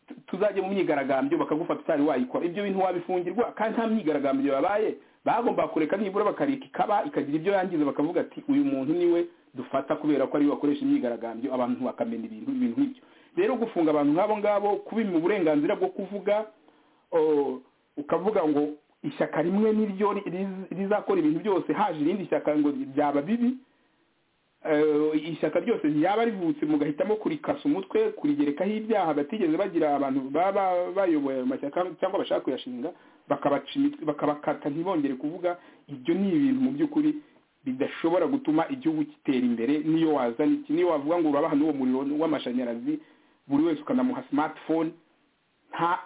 "Tu- tuzajya mu myigaragambyo bakagufata utari wayikora ibyo bintu wabifungirwa kandi nta myigaragambyo yabaye bagomba kureka nibura bakareka ikaba ikagira ibyo yangiza bakavuga ati uyu muntu niwe dufata kubera ko ariwe wakoresha imyigaragambyo abantu bakamenya ibintu ibintu nk'ibyo rero gufunga abantu nk'abo ngabo kubima uburenganzira bwo kuvuga o- ukavuga ngo ishyaka rimwe niryo ri- riz- rizakora ibintu byose haje irindi shyaka ngo byaba bibi eh, ishyaka ryose ryaba rivutse mugahitamo kurikasa umutwe kurigerekaho ibyaha batigeze bagira abantu baba bayoboye ayo mashyaka cyangwa bashaka kuyashinga bakabaca imitwe- bakabakata ntibongere kuvuga ibyo ni ibintu mu by'ukuri bidashobora gutuma igihugu gitera imbere niyo wazana iki niyo wavuga ngo urabaha n'uwo muriro w'amashanyarazi buri wese ukanamuha smartphone nta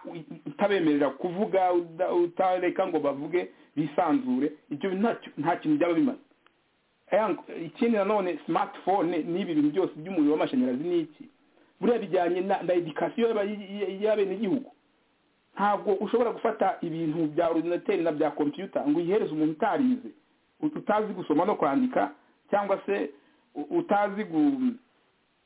utabemerera kuvuga uda- utareka ngo bavuge bisanzure ibyo ntacyo- nta kintu byaba bimaze Ayang- ikindi nanone smartphone n'ibi bintu byose by'umuriro w'amashanyarazi ni iki buriya bijyanye na na edikasiyo y'abenegihugu ntabwo ushobora gufata ibintu bya ordinateri na bya kompiyuta ngo uyihereze umuntu utarize ut- utazi gusoma no kwandika cyangwa se u- utazi gu-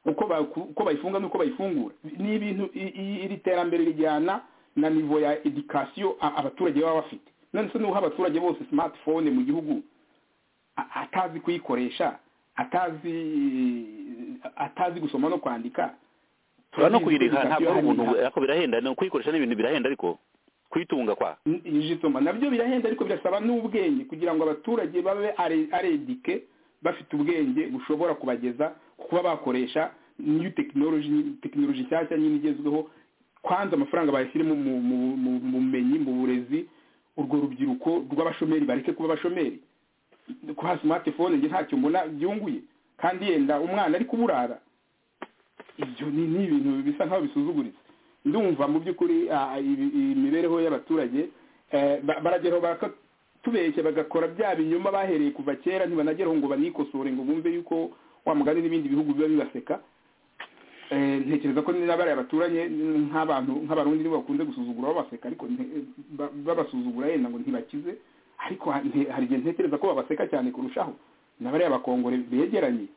uko ba- ku- uko bayifunga n'uko bayifungura ni ibintu i- i- iri terambere rijyana na nivo ya edikasiyo a- abaturage baba bafite none se n'uha abaturage bose smartphone mu gihugu a- atazi kuyikoresha atazi atazi gusoma no kwandika no kuyireka Turabizi ntabwo ko ari edikasiyo ubuntu hari- ariko birahenda no kuyikoresha n'ibintu birahenda ariko kuyitunga kwa jisoma nabyo birahenda ariko birasaba n'ubwenge kugira ngo abaturage babe aredike bafite ubwenge bushobora kubageza ku kuba bakoresha new technology tekinoloji nshyashya nyine igezweho kwanza amafaranga bayashyiremo mu- mu- mu- mu bumenyi mu burezi urwo rubyiruko rw'abashomeri bareke kuba abashomeri kuha smartphone nge ntacyo mbona byunguye kandi yenda umwana ari kuburara ibyo ni ni ibintu bisa nkaho bisuzuguritse ndumva mu by'ukuri ah, ibi- iyi mibereho y'abaturage eh, ba- barageraho bakatubeshya bagakora bya binyoma bahereye kuva kera ntibanageraho ngo banikosore ngo bumve yuko wa mugani n'ibindi bihugu biba bibaseka Eh, ntekereza ko n'abariya baturanye nk'abantu nk'abarundi nibo bakunze gusuzugura babaseka ariko nte- ba- babasuzugura yenda ngo ntibakize ariko ha- nte- hari igihe ntekereza ko babaseka cyane kurushaho n'abariya bakongore begeranye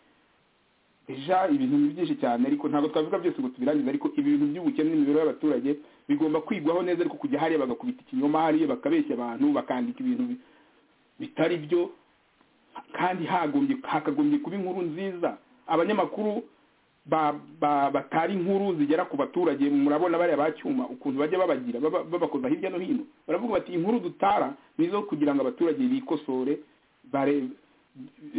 eja ibintu ni byinshi cyane ariko ntabwo twavuga byose ngo tubirangize ariko ibintu by'ubukene n'imibereho y'abaturage bigomba kwigwaho neza ariko kujya hariya bagakubita ikinyoma hariya bakabeshya abantu bakandika ibintu bi- bitari byo kandi hagombye hakagombye kuba inkuru nziza abanyamakuru ba- ba- batari inkuru zigera ku baturage murabona bariya ba cyuma ukuntu bajya babagira baba- babakoza hirya no hino baravuga bati inkuru dutara ni izo kugira ngo abaturage bikosore bare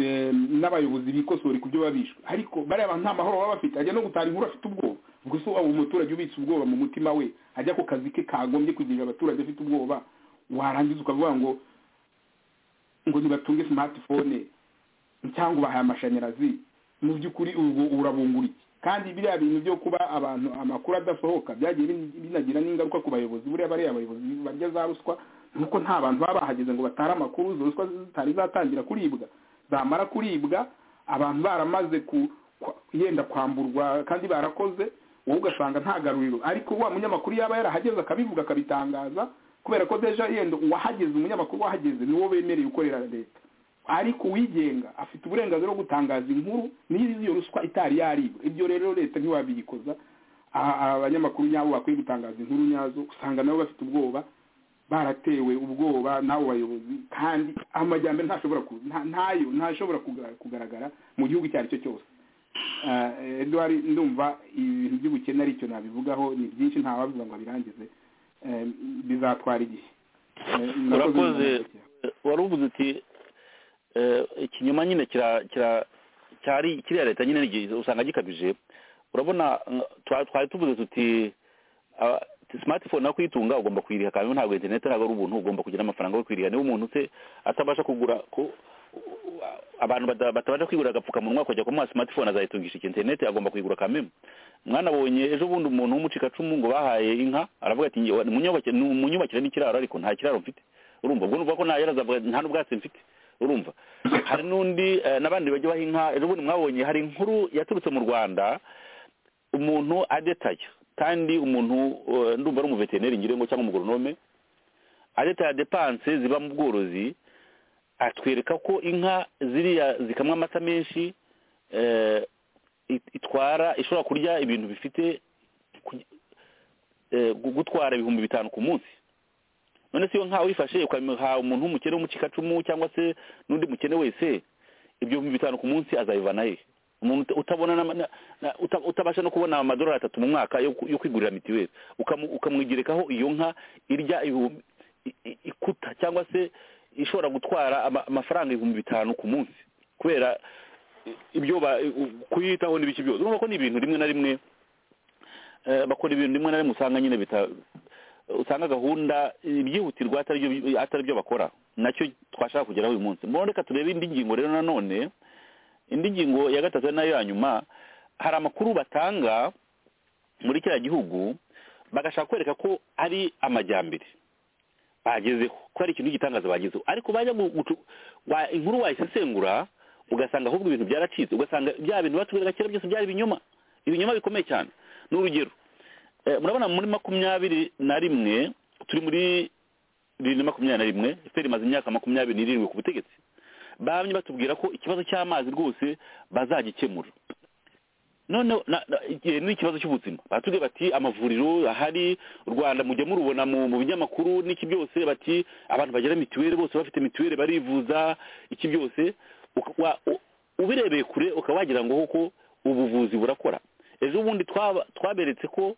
eh, n'abayobozi bikosore ku byo baba bishwe ariko bariya bantu nta mahoro baba bafite ajya no gutara inkuru afite ubwoba ubwo se waba umuturage ubitse ubwoba mu mutima we ajya ku kazi ke kagombye kugirira abaturage afite ubwoba warangiza ukavuga ngo ngo nibatunge smartphone cyangwa ubahaye amashanyarazi mu by'ukuri ubwo urabungura iki kandi biriya bintu byo kuba abantu amakuru adasohoka byagiye bin- binagira n'ingaruka ku bayobozi buriya bariya abayobozi barya za ruswa nuko nta bantu baba bahageze ngo batare amakuru izo ruswa zitari zatangira kuribwa zamara kuribwa abantu baramaze ku kwa- yenda kwamburwa kandi barakoze wowe ugasanga nta garuriro ariko wa munyamakuru yaba yarahageze akabivuga akabitangaza kubera ko deja yenda uwahageze umunyamakuru wahageze niwo bemereye ukorera leta ariko uwigenga afite uburenganzira bwo gutangaza inkuru niba iyo ruswa itari yaribwa ibyo rero leta ntiwabiyikoza Aha, aha abanyamakuru nyabo bakwiye gutangaza inkuru nyazo usanga nabo bafite ubwoba baratewe ubwoba n'abo bayobozi kandi amajyambere ntashobora ku- nta- ntayo ntashobora kuga- kugaragara mu gihugu icyo ari cyo cyose Ah, eh, Edouard ndumva ibintu by'ubukene aricyo nabivugaho ni byinshi ntawabivuga ngo abirangize Eh, bizatwara igihe Eh, murakoze urakoze murakoze. wari uvuze uti eh, ikinyoma nyine kira kira cyari kiriya leta nyine nigi- usanga gikabije urabona nga- twa- twari tuvuze tuti ah, ti- smartphone nawe kuyitunga ugomba kuyiriha kandi ntabwo internet ntabwo ari ubuntu ugomba kugira amafaranga yo kuyiriha niba umuntu se atabasha kugura ku abantu bada- batabasha kwigurira agapfukamunwa akajya kumuha smartphone azayitungisha iki internet agomba kuyigura kameme mwanabonye ejo bundi umuntu w'umucikacumu ngo bahaye inka aravuga ati "Nge- munyubake- munyubakire n'ikiraro ariko nta kiraro mfite urumva ubwo nuvuga ko nta yarazavuga nta n'ubwatsi mfite urumva hari n'undi eh, n'abandi bajya baha inka ejo bundi mwabonye hari inkuru yaturutse mu rwanda umuntu adetaya kandi umuntu eh, ndumva ari umuveterineri ngira ngo cyangwa umugoronome adetaya depanse ziba mu bworozi atwereka ko inka ziriya zikamwa amata menshi eh, it- itwara ishobora kurya ibintu bifite ku- eh, gu- gutwara ibihumbi bitanu ku munsi none se iyo nka uyifashe ukamuha umuntu w'umukene w'umucikacumu cyangwa se n'undi mukene wese ibyo bihumbi bitanu ku munsi azabivana he umuntu uta- utabona n'ama- na- na- uta- utabasha no kubona amadolari atatu mu mwaka yo ku- yo kwigurira mitiweli Ukamu- ukamwigerekaho iyo nka irya ibihumbi i- i- ikuta cyangwa se ishobora gutwara ama- amafaranga ibihumbi bitanu ku munsi kubera ibyo ba- kuyitaho n'ibiki byose urumva ko ni ibintu rimwe na rimwe eh, bakora ibintu rimwe na rimwe usanga nyine bita usanga gahunda ibyihutirwa atari byo- atari byo bakora nacyo twashaka kugeraho uyu munsi mbona reka turebe indi ngingo rero nanone indi ngingo ya gatatu ari nayo ya nyuma hari amakuru batanga muri kiriya gihugu bagashaka kwereka ko ari amajyambere bagezeho ko ari ikintu cy'igitangaza bagezeho ariko bajya gu- gucu- wa- inkuru wayisesengura ugasanga ahubwo ibintu byaracitse ugasanga bya bintu batubereka kera byose byari ibinyoma ibinyoma bikomeye cyane ni urugero Eh, murabona muri makumyabiri na rimwe turi muri bibiri na makumyabiri na rimwe efuperi imaze imyaka makumyabiri n'irindwi ku butegetsi bamye batubwira ko ikibazo cy'amazi rwose bazagikemura noneho na- na- igihe n'ikibazo cy'ubuzima baratubwira bati amavuriro ahari u rwanda mujya murubona mu mu binyamakuru n'iki byose bati abantu bagira mituweli bose bafite mituweli barivuza iki byose uka- wa- u- ubirebeye kure ukaba wagira ngo koko ubuvuzi burakora ejo bundi twaba- twaberetse ko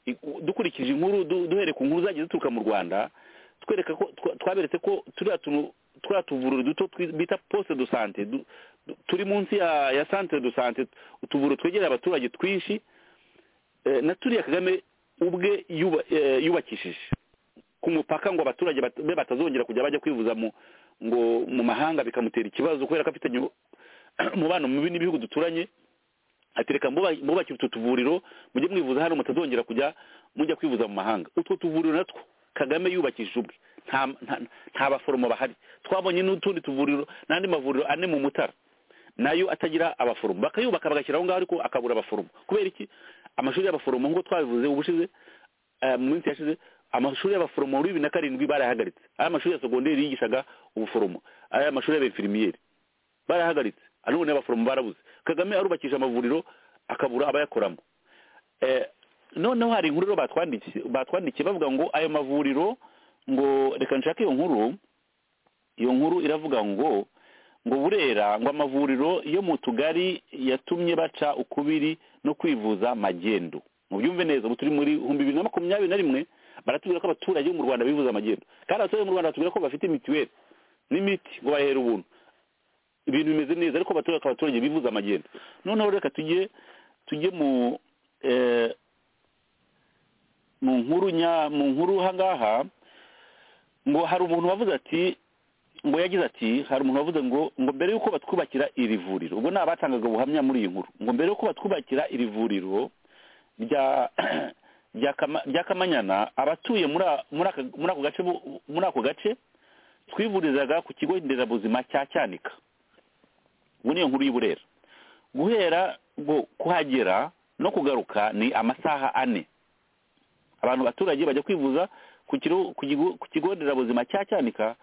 i- u- dukurikije inkuru du- duhereye ku nkuru zagiye zituruka mu rwanda twereka ko twa- twaberetse ko turiya tuntu turiya tuvuriro duto twi- bita poste de sante du- du- turi munsi ya ya centre de sante utuvuriro twegereye abaturage twinshi eh, na turiya kagame ubwe yuba- eh, yubakishije ku mupaka ngo abaturage bat- be batazongera kujya bajya kwivuza mu ngo mu mahanga bikamutera ikibazo kubera ko afitanye umubano mubi n'ibihugu duturanye ati reka mbuba- mbubake utu tuvuriro mujye mwivuza hano mutazongera kujya mujya kwivuza mu mahanga utwo tuvuriro natwo kagame yubakishije ubwe nta nta- nta baforomo bahari twabonye n'utundi tuvuriro n'andi mavuriro ane mu mutara nayo atagira abaforomo bakayubaka bagashyira aho ngaho ariko akabura abaforomo kubera iki amashuri y'abaforomo nk'uko twabivuze ubushize eh, mu minsi yashize amashuri y'abaforomo muri bibiri na karindwi barayahagaritse aya mashuri ya segonderi yigishaga ubuforomo aya mashuri y'abefirimiyeri barahagaritse none abaforomo barabuze kagame arubakisha amavuriro akabura abayakoramo Eh, noneho hari inkuru rero batwandikiye batwandikiye bavuga ngo ayo mavuriro ngo reka nshake iyo nkuru iyo nkuru iravuga ngo ngo burera ngo amavuriro yo mu tugari yatumye baca ukubiri no kwivuza magendo mubyumve neza ubu turi muri ibihumbi bibiri na makumyabiri na rimwe baratubwira ko abaturage bo mu rwanda bivuza amagendo kandi abaturage bo mu rwanda batubwira ko bafite mituweli n'imiti ngo bahera ubuntu ibintu bimeze neza ariko abaturage abaturage bivuza amagendo noneho reka tujye tujye mu eh, mu nkuru nya mu nkuru hangaha ngo hari umuntu wavuze ati ngo yagize ati hari umuntu wavuze ngo ngo mbere y'uko batwubakira iri vuriro ubwo ni abatangaga ubuhamya muri iyi nkuru ngo mbere y'uko batwubakira iri vuriro rya rya Kama- rya kamanyana abatuye muri a- muri aka- muri ako gace bo- muri ako gace twivurizaga ku kigo nderabuzima cya cyanika ubu niyo nkuru y'uburera guhera ngo kuhagera no kugaruka ni amasaha ane abantu abaturage bajya kwivuza ku kiro- ku kigo- ku kigo nderabuzima cya cyanika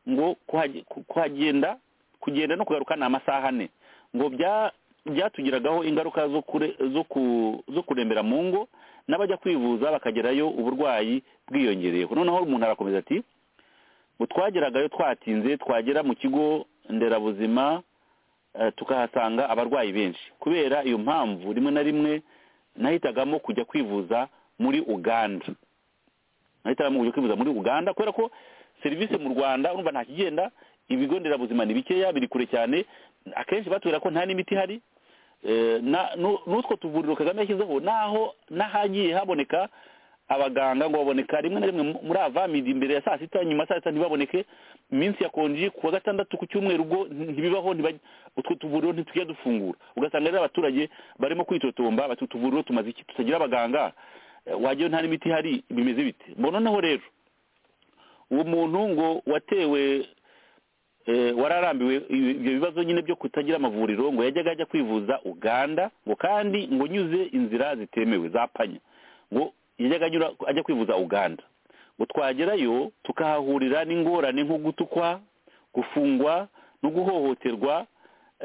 ngo kuhage- ku- kuhagenda kugenda no kugaruka ni amasaha ane ngo bya byatugiragaho ingaruka zo kure- zo ku- zo kurembera mu ngo n'abajya kwivuza bakagerayo uburwayi bwiyongereyeho noneho umuntu arakomeza ati ngo twageragayo twatinze twagera mu kigo nderabuzima eh, tukahasanga abarwayi benshi kubera iyo mpamvu rimwe na rimwe nahitagamo kujya kwivuza muri uganda nahitagamo kujya kwivuza muri uganda kubera ko serivisi mu rwanda urumva nta kigenda ibigo nderabuzima ni bikeya biri kure cyane akenshi batubwira ko nta n'imiti ihari Eh, na- nu- n'utwo tuvuriro kagame yashyizeho naho n'ahagiye haboneka abaganga ngo baboneka rimwe na rimwe mu- muri avamidi imbere ya saa sita nyuma ya saa sita ntibaboneke iminsi ya konji ku wa gatandatu ku cyumweru ubwo ntibibaho ntibaj- utwo tuvuriro ntitujya dufungura ugasanga rero abaturage barimo kwitotomba bati utuvuriro tumaze iki tutagira abaganga Eh, wajyayo nta n'imiti ihari bimeze bite Mbona noneho rero uwo muntu ngo watewe eh, wararambiwe ibyo bibazo nyine byo kutagira amavuriro ngo yajyaga ajya kwivuza uganda ngo kandi ngo nyuze inzira zitemewe za panya ngo yajyaga anyura ajya kwivuza uganda ngo twagerayo tukahahurira n'ingorane nko gutukwa gufungwa no guhohoterwa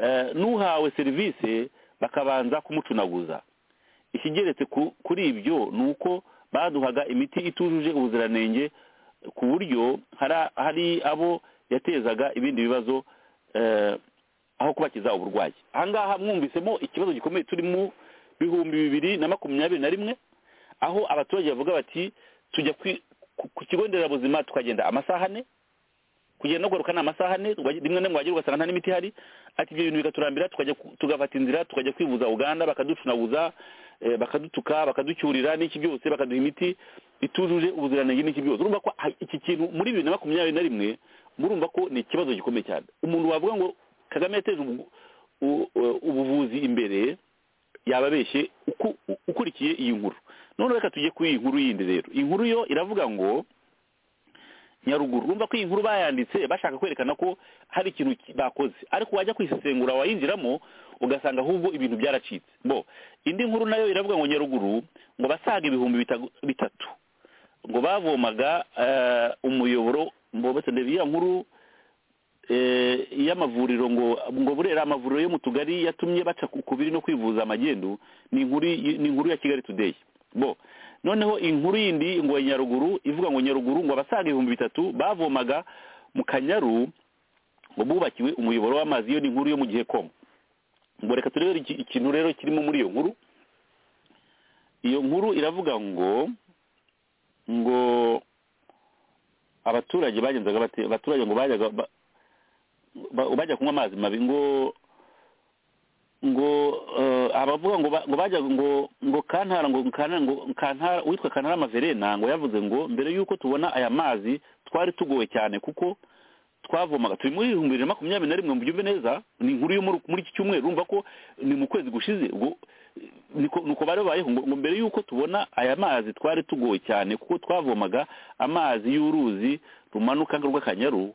eh, n'uhawe serivisi bakabanza kumucunaguza ikigeretse ku- kuri ibyo ni uko baduhaga imiti itujuje ubuziranenge ku buryo hari- hari abo yatezaga ibindi bibazo eh, aho kubakiza uburwayi ahangaha mwumvisemo ikibazo gikomeye turi mu bihumbi bibiri na makumyabiri na rimwe aho abaturage bavuga bati tujya kwi- ku ku kigo nderabuzima tukagenda amasaha ane kugenda ugaruka ni amasaha ane rimwe na rimwe wagera ugasanga nta n'imiti ihari ati ibyo bintu bikaturambira tukajya ku- tugafata inzira tukajya kwivuza uganda bakaducunaguza eh, bakadutuka bakaducyurira n'iki byose bakaduha imiti itujuje ubuziranenge n'iki byose urumva ko ah, iki kintu muri bibiri na makumyabiri na rimwe murumva ko ni ikibazo gikomeye cyane umuntu wavuga ngo kagame yateje ubu- u- u- ubuvuzi imbere yaba abeshye uku- u- ukurikiye iyi nkuru none reka tujye kuri iyi nkuru yindi rero iyi nkuru yo iravuga ngo nyaruguru urumva ko iyi nkuru bayanditse bashaka kwerekana ko hari ikintu ki- bakoze ariko wajya kwisesengura wayinjiramo ugasanga ahubwo ibintu byaracitse bo indi nkuru nayo iravuga ngo nyaruguru ngo basaga ibihumbi bitagu- bitatu ngo bavomaga eh, umuyoboro mbobetse ndebe iya nkuru eh, y'amavuriro ngo ngo burera amavuriro yo mu tugari yatumye baca ku kubiri no kwivuza magendu ni inkuru y- ni inkuru ya kigali today bo noneho inkuru yindi ngo ya nyaruguru ivuga ngo nyaruguru ngo abasaga ibihumbi bitatu bavomaga mu kanyaru ngo bubakiwe umuyoboro w'amazi iyo ni inkuru yo mu gihe komo ngo reka turebe iki- ikintu rero kirimo muri iyo nkuru iyo nkuru iravuga ngo ngo abaturage bagenzaga bate- abaturage ngo bajyaga ba- ba- bajya kunywa amazi mabi ngo ngo eh, abavuga ngo ba- ngo bajya ngo ngo kantara ngo kantara ngo kantara witwa kantara amaverena ngo yavuze ngo mbere yuko tubona aya mazi twari tugowe cyane kuko twavomaga turi muri ibihumbi bibiri na makumyabiri na rimwe mubyumve neza ni inkuru yo muri muri iki cyumweru urumva ko ni mu kwezi gushize ubwo niko nuko bari babayeho ngo ngo mbere yuko tubona aya mazi twari tugowe cyane kuko twavomaga amazi y'uruzi rumanuka rw'akanyaru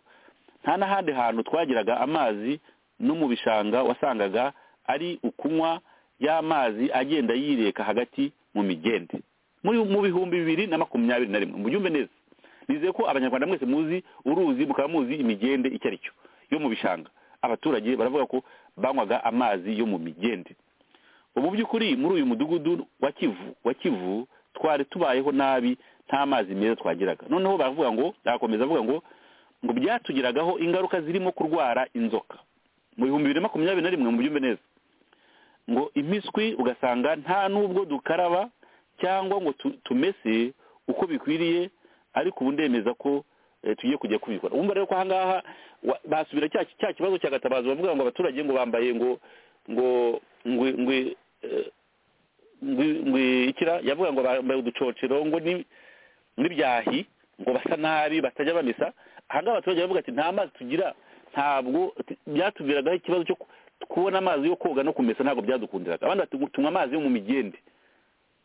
nta n'ahandi hantu twagiraga amazi no mu bishanga wasangaga ari ukunywa y'amazi agenda yireka hagati mu migende muri mu bihumbi bibiri na makumyabiri na rimwe mubyumve neza nizeye ko abanyarwanda mwese muzi uruzi mukaba muzi imigende icyo ari cyo yo mu bishanga abaturage baravuga ko banywaga amazi yo mu migende ubu by'ukuri muri uyu mudugudu wa kivu wa kivu twari tubayeho nabi nta mazi meza twagiraga noneho baravuga ngo barakomeza avuga ngo ngo byatugiragaho ingaruka zirimo kurwara inzoka mu bihumbi bibiri na makumyabiri na rimwe mu byumve neza ngo impiswi ugasanga nta n'ubwo dukaraba cyangwa ngo tu- tumese uko bikwiriye ariko ubu ndemeza ko eh, tugiye kujya kubikora wumva rero ko ahangaha wa- basubira cya cya kibazo cya gatabazi bavuga ngo abaturage ngo bambaye ngo ngo ngwe ngwe eh, ngwe ngwe ikira yavuga ngo bambaye uducocero ngo ni n'ibyahi ngo basa nabi batajya bamesa ahangaha abaturage baravuga ati nta mazi tugira ntabwo ati- byatuviragaho ikibazo cyo ku- kubona amazi yo koga no kumesa ntabwo byadukundiraga abandi bati ngo tunywe amazi yo mu migende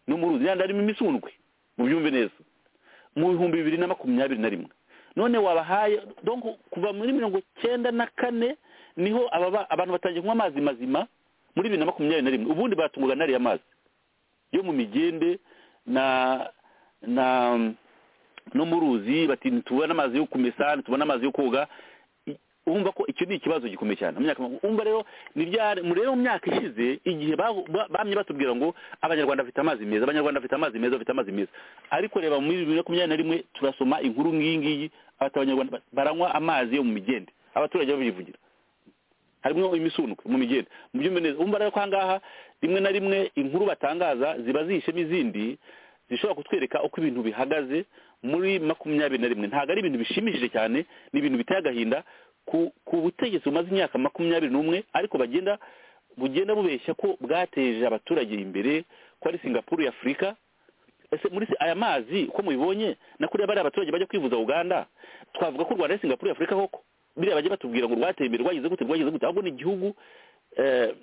no mu ruzi yandi arimo imisundwe mubyumve neza mu bihumbi bibiri na makumyabiri na rimwe none wabahaye donc kuva muri mirongo cyenda na kane niho ababa- abantu batangiye kunywa amazi mazima muri bibiri na makumyabiri na rimwe ubundi baratungwaga n'ariya mazi yo mu migende na na no mu ruzi bati ntitubone amazi yo kumesa ntitubone amazi yo koga I- urumva ko icyo ni ikibazo gikomeye cyane mu myaka umva rero ni bya rero mu myaka ishize igihe babu- ba- bamye batubwira ngo abanyarwanda bafite amazi meza abanyarwanda bafite amazi meza bafite amazi meza ariko reba muri bibiri na makumyabiri na rimwe turasoma inkuru nk'iyi ngiyi ati abanyarwanda ba- baranywa amazi yo mu migende abaturage babivugira harimo imisundwe mu migende mu byumve neza umva rero ko ahangaha rimwe na rimwe inkuru batangaza ziba zihishemo izindi zishobora kutwereka uko ibintu bihagaze muri makumyabiri na rimwe ntabwo ari ibintu bishimishije cyane ni ibintu biteye agahinda ku, ku butegetsi bumaze imyaka makumyabiri n'umwe ariko bagenda bugenda bubeshya ko bwateje abaturage imbere ko ari singapuru ya afurika ese muri se- aya mazi uko mubibonye na kuriya bariya abaturage bajya kwivuza uganda twavuga ko u rwanda ari singapuru ya afurika koko biriya bajya batubwira ngo rwateye imbere rwagize gute rwagize gute ahubwo ni igihugu eh,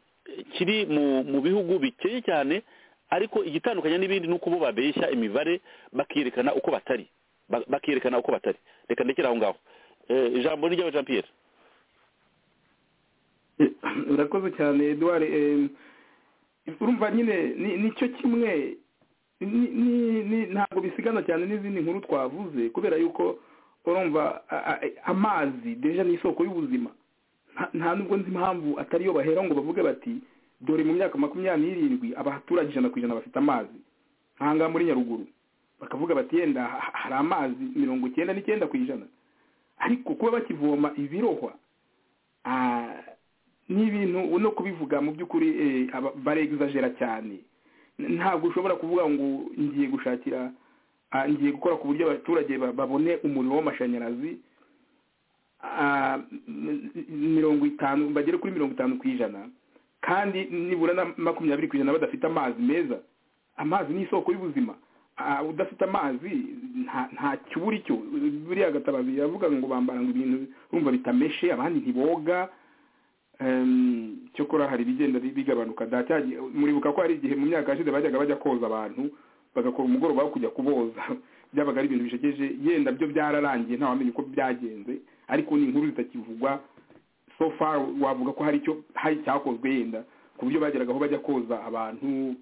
kiri mu mu bihugu bikeye cyane ariko igitandukanye n'ibindi ni uko bo babeshya imibare bakerekana uko batari Ba- bakerekana uko batari reka ndekere aho ngaho Eh, ijambo ni ry'aba jean pierre urakoze cyane eduard eh, urumva nyine ni- nicyo kimwe ni- ni- ni- ntabwo bisigana cyane n'izindi nkuru twavuze kubera yuko urumva a- a- amazi deja ni isoko y'ubuzima Nta- nta nubwo nzi impamvu atari yo bahera ngo bavuge bati dore mu myaka makumyabiri n'irindwi abaturage ijana ku ijana bafite amazi nk'ahangaha muri nyaruguru bakavuga bati yenda ha- hari amazi mirongo icyenda n'icyenda ku ijana ariko kuba bakivoma ibirohwa ah, ni ibintu no kubivuga mu by'ukuri eh, aba- baregizajera cyane N- ntabwo ushobora kuvuga ngo ngiye gushakira ah, ngiye gukora ku buryo abaturage ba- babone umuriro w'amashanyarazi ah, m- m- mirongo itanu bagere kuri mirongo itanu ku ijana kandi nibura na makumyabiri ku ijana badafite amazi meza amazi ni isoko y'ubuzima Ah, udafite amazi nta- nta kibura icyo buriya gatabazi yavuga ngo bambara ngo ibintu urumva bitameshe abandi ntiboga Em, cyokora hari ibigenda bi- bigabanuka data muribuka ko hari igihe mu myaka yashize bajyaga bajya koza abantu bagakora umugoroba wo kujya kuboza byabaga ari ibintu bishegeje yenda byo byararangiye ntawamenya uko byagenze ariko ni inkuru zitakivugwa so far wavuga ko hari icyo hari icyakozwe yenda ku buryo bageragaho bajya koza abantu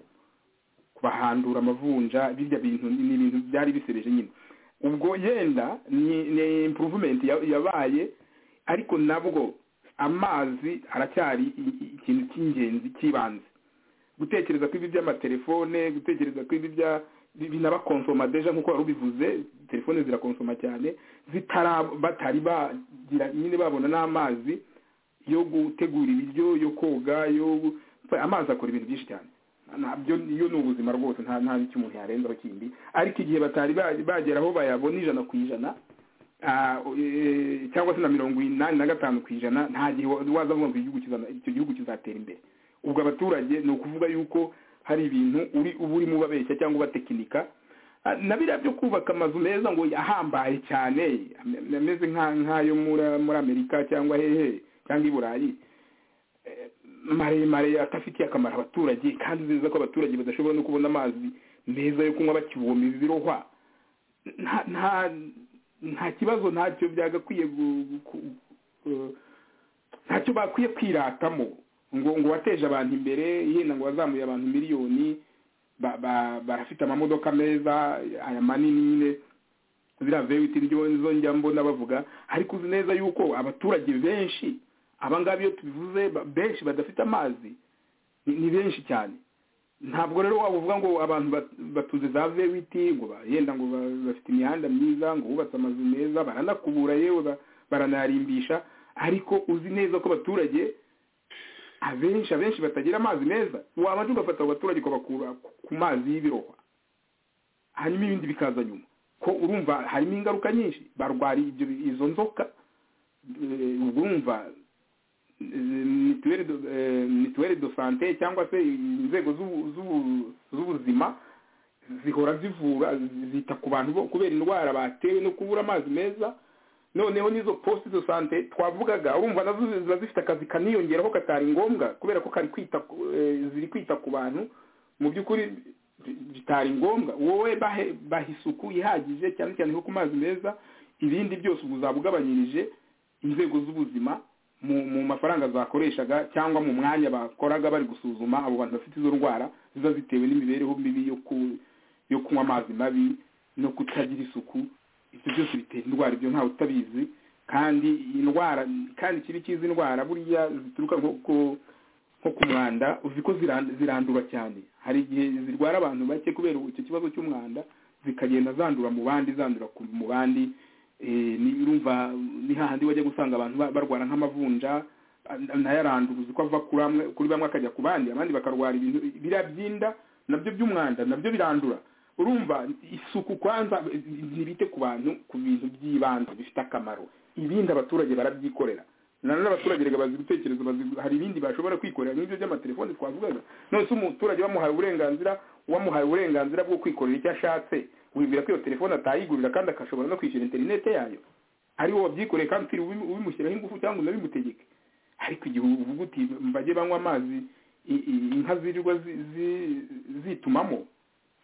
bahandura amavunja birya bintu ni ibintu byari bisebeje nyine ubwo yenda ni, ni improvement ya- yabaye ariko nabwo amazi aracyari i- i- ikintu cy'ingenzi cy'ibanze gutekereza ko ibi by'amatelefone gutekereza ko ibi bya binabakonsoma deja nk'uko wari ubivuze telefone zirakonsoma cyane zitara batari bagira nyine babona n'amazi yo gutegura ibiryo yo koga yo amazi akora ibintu byinshi cyane nabyo iyo ni ubuzima rwose nta nta n'icyo umuntu yarenzaho kindi ariko igihe batari ba- bagera aho bayabona ijana ku ijana ah, eh, cyangwa se na mirongo inani na gatanu ku ijana nta gihe wa- waza avuga ngo igihugu kizana- icyo gihugu kizatera imbere ubwo abaturage ni ukuvuga yuko hari ibintu uri uba urimo ubabeshya cyangwa ubatekinika Ah, na biriya byo kubaka amazu meza ngo ahambaye cyane am- ameze nka- nk'ayo muri- muri amerika cyangwa hehe cyangwa i burayi eh, maremare atafitiye akamaro abaturage kandi nziza ko abaturage badashobora no kubona amazi meza yo kunywa bakivoma ibirohwa nta nta nta kibazo ntacyo byagakwiye gu- gu- ku- ku- ntacyo bakwiye kwiratamo ngo ngo wateje abantu imbere yenda ngo wazamuye abantu miliyoni ba- ba- barafite amamodoka meza aya manini nyine ziriya vewiti nizo njya mbona bavuga ariko uzi neza yuko abaturage benshi abangaba iyo tubivuze ba- benshi badafite amazi ni ni benshi cyane ntabwo rero waba uvuga ngo abantu bat- batuze za vewiti ngo ba- yenda ngo ba- bafite imihanda myiza ngo bubatse amazu meza baranakubura yewe ba- baranayarimbisha ariko uzi neza ko abaturage abenshi abenshi batagira amazi meza wabanje ugafata abo baturage ukabakura ku- ku mazi y'ibirohwa hanyuma ibindi bikaza nyuma ko urumva harimo ingaruka nyinshi barwara ibyo izo nzoka Eh, ubwo urumva eh, mituweli do- eh, mituweli do sante cyangwa se inzego z'ubu- z'ubu- z'ubuzima zihora zivura zita ku bantu bo kubera indwara batewe no kubura amazi meza noneho n'izo poste de sante twavugaga urumva nazo ziba zifite akazi kaniyongeraho katari ngombwa kubera ko kari kwita ku- eh, ziri kwita ku bantu mu by'ukuri bi- bitari ngombwa wowe bahe baha isuku ihagije cyane cyane nko ku mazi meza ibindi byose ubu uzaba ugabanyirije inzego z'ubuzima mu mu mafaranga zakoreshaga cyangwa mu mwanya bakoraga bari gusuzuma abo bantu bafite izo ndwara ziba zitewe n'imibereho mibi yo ku yo kunywa amazi mabi no kutagira isuku ibyo byose bitera indwara ibyo ntawe utabizi kandi indwara kandi ikibi cy'izi ndwara buriya zituruka nko ku nko ku mwanda uzi ko ziran- zirandura cyane hari igihe zirwara abantu bake kubera icyo kibazo cy'umwanda zikagenda zandura mu bandi zandura ku- mu bandi eh, ni- urumva ni hahandi wajya gusanga abantu ba- barwara nk'amavunja a- nayaranduza uzi ko ava kuri amwe- kuri bamwe akajya ku bandi abandi bakarwara ibintu biriya byinda nabyo by'umwanda nabyo birandura urumva isuku kwanza eh, ntibite ku bantu ku bintu by'ibanze bifite akamaro ibindi abaturage barabyikorera nanone abaturage reka bazi gutekereza bazi hari ibindi bashobora kwikorera nk'ibyo by'amatelefoni twavugaga none se umuturage bamuhaye uburenganzira wamuhaye uburenganzira bwo kwikorera icyo ashatse wibwira ko iyo telefone atayigurira kandi akashobora no kwishyura interinete yayo ari wowe wabyikoreye kandi utiriwe ubimu- ubimushyiraho ingufu cyangwa unabimutegeke ariko igihe uvuga uti mbajye banywa amazi i- i- inka zirirwa zi- zi- zitumamo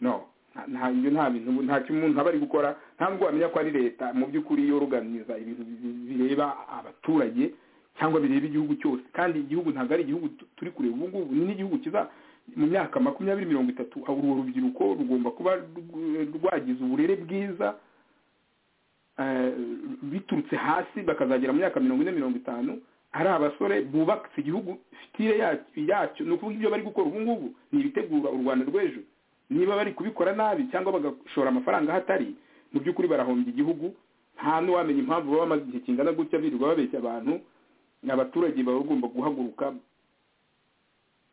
no nta- nta ibyo nta bintu nta kimwe umuntu aba ari gukora nta nubwo wamenya ko ari leta mu by'ukuri yoruganiza ibintu bi- bireba abaturage cyangwa bireba igihugu cyose kandi igihugu ntabwo ari igihugu tu- turi kureba ubu ngubu ni n'igihugu kiza mu myaka makumyabiri mirongo itatu urwo rubyiruko rugomba kuba rw- rwagize uburere bwiza eh, biturutse hasi bakazagera mu myaka mirongo ine mirongo itanu ari abasore bubakitse igihugu fitire yacyo yacyo ni ukuvuga ibyo bari gukora ubu ngubu ni ibitegura u rwanda rw'ejo niba bari kubikora nabi cyangwa bagashora amafaranga ahatari mu by'ukuri barahombya igihugu nta n'uwamenya impamvu baba bamaze igihe kingana gutya birirwa babeshya abantu abaturage baba bagomba guhaguruka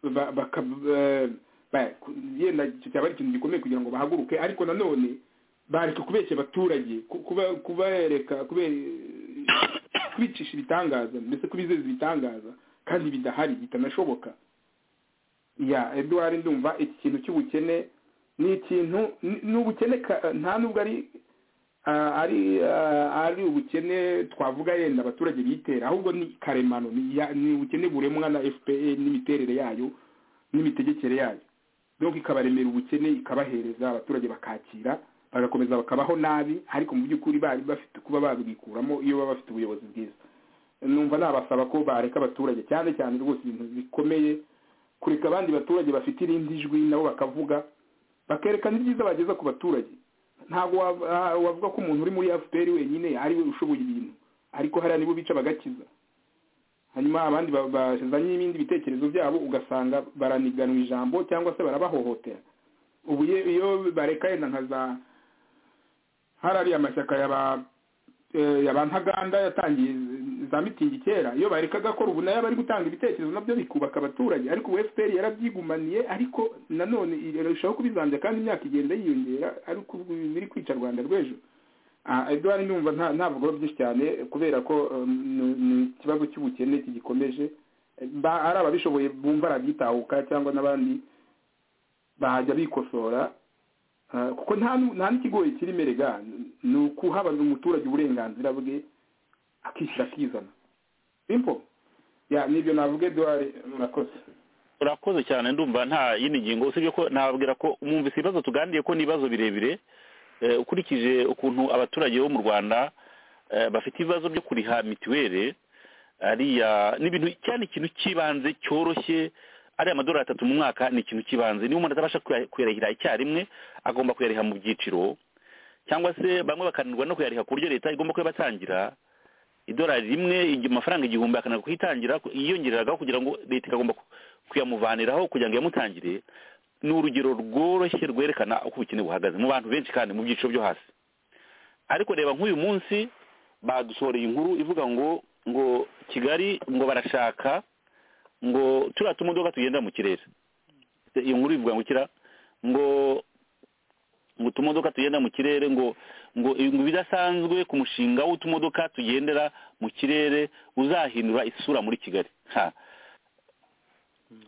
ba- baka- eh, ba- ku- yenda icyo cyaba ari ikintu gikomeye kugira ngo bahaguruke ariko nanone bareka kubeshya abaturage ku- kuba- kubereka kubera kwicisha ibitangaza ndetse kubizeza ibitangaza kandi bidahari bitanashoboka ya eduwari ndumva iki kintu cy'ubukene ni ikintu ni- ni ubukene ka- nta nubwo ari ah, ari ah, ari ubukene twavuga yenda abaturage bitera ahubwo ni karemano ni ya- ni ubukene buremwa na fpr n'imiterere yayo n'imitegekere yayo donc ikabaremera ubukene ikabahereza abaturage bakakira bagakomeza bakabaho nabi ariko mu by'ukuri bari bafite kuba babwikuramo iyo baba bafite ubuyobozi bwiza numva nabasaba ko bareka abaturage cyane cyane rwose ibintu bikomeye kureka abandi baturage bafite irindi jwi nabo bakavuga bakerekana ibyiza bageza ku baturage ntabwo wav- ah, wavuga ko umuntu uri muri fpr wenyine ari we ushoboye ibintu ariko hariya nibo bica bagakiza hanyuma abandi ba- bazanye ibindi bitekerezo byabo ugasanga baraniganwa ijambo cyangwa se barabahohotera ubu ye- iyo bareka yenda nka za hari ariya mashyaka ya ba eh, ya ba ntaganda yatangiye za mitingi kera iyo bareka agakora ubu nayo bari gutanga ibitekerezo nabyo bikubaka abaturage ariko ubu fpr yarabyigumaniye ariko nanone irarushaho kubizambya kandi imyaka igenda yiyongera ariko ubu biri kwica rwanda rw'ejo Ah, edouard numva nta- ntavugaho byinshi cyane kubera ko eh, ni- ni ikibazo cy'ubukene kigikomeje Eh, ba- ari ababishoboye bumva arabyitahuka cyangwa n'abandi bajya bikosora Ah, kuko nta nu- nta n'ikigoye kirimo erega ni- ni ukuha abantu- umuturage uburenganzira bwe akishyura akizana simpo ya nibyo navuga eduard murakoze urakoze cyane ndumva nta yindi ngingo usibye ko nababwira ko mwumvise ibibazo tuganiriye ko ni ibibazo birebire Eh, ukurikije ukuntu abaturage bo mu rwanda eh, bafite ibibazo byo kuriha mituweli ariya n'ibintu cyane ikintu cy'ibanze cyoroshye ariya amadolari atatu mu mwaka ni ikintu cy'ibanze niba umuntu atabasha kuya- kuyarihira icyarimwe agomba kuyariha mu byiciro cyangwa se bamwe bakananirwa no kuyariha ku buryo leta igomba kuyabatangira idolari rimwe igi- amafaranga igihumbi akananirwa kuyitangira ku- yiyongereragaho kugira ngo leta ikagomba ku- kuyamuvaniraho kugira ngo iyamutangire ni urugero rworoshye rwerekana uko ubukene buhagaze mu bantu benshi kandi mu byiciro byo hasi ariko reba nk'uyu munsi badusohoreye inkuru ivuga ngo ngo kigali ngo barashaka ngo turiya tumodoka tugenda mu kirere iyo nkuru ivuga ngo kira ngo ngo utumodoka tugenda mu kirere ngo ngo ngo ibidasanzwe ku mushinga w'utumodoka tugendera mu kirere uzahindura isura muri kigali ha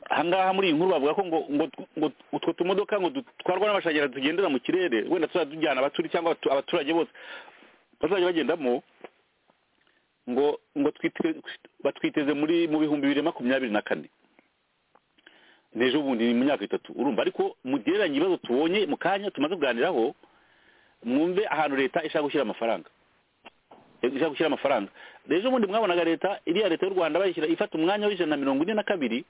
ahangaha muri iyi nkuru bavuga ko ngo ngo ngo utwo tumodoka ngo dutwarwa n'amashanyarazi tugendera mu kirere wenda tuzajya tujyana abaturi cyangwa abatu- abaturage bose bazajya bagendamo ngo ngo twite- batwiteze muri mu bihumbi bibiri na makumyabiri na kane n'ejo bundi ni mu myaka itatu urumva ariko mugereranye ibibazo tubonye mu kanya tumaze kuganiraho mwumve ahantu leta ishaka gushyira amafaranga ishaka gushyira amafaranga rero ubundi mwabonaga leta iriya leta y'u rwanda bayishyira ifata umwanya w'ijana na mirongo ine na kabiri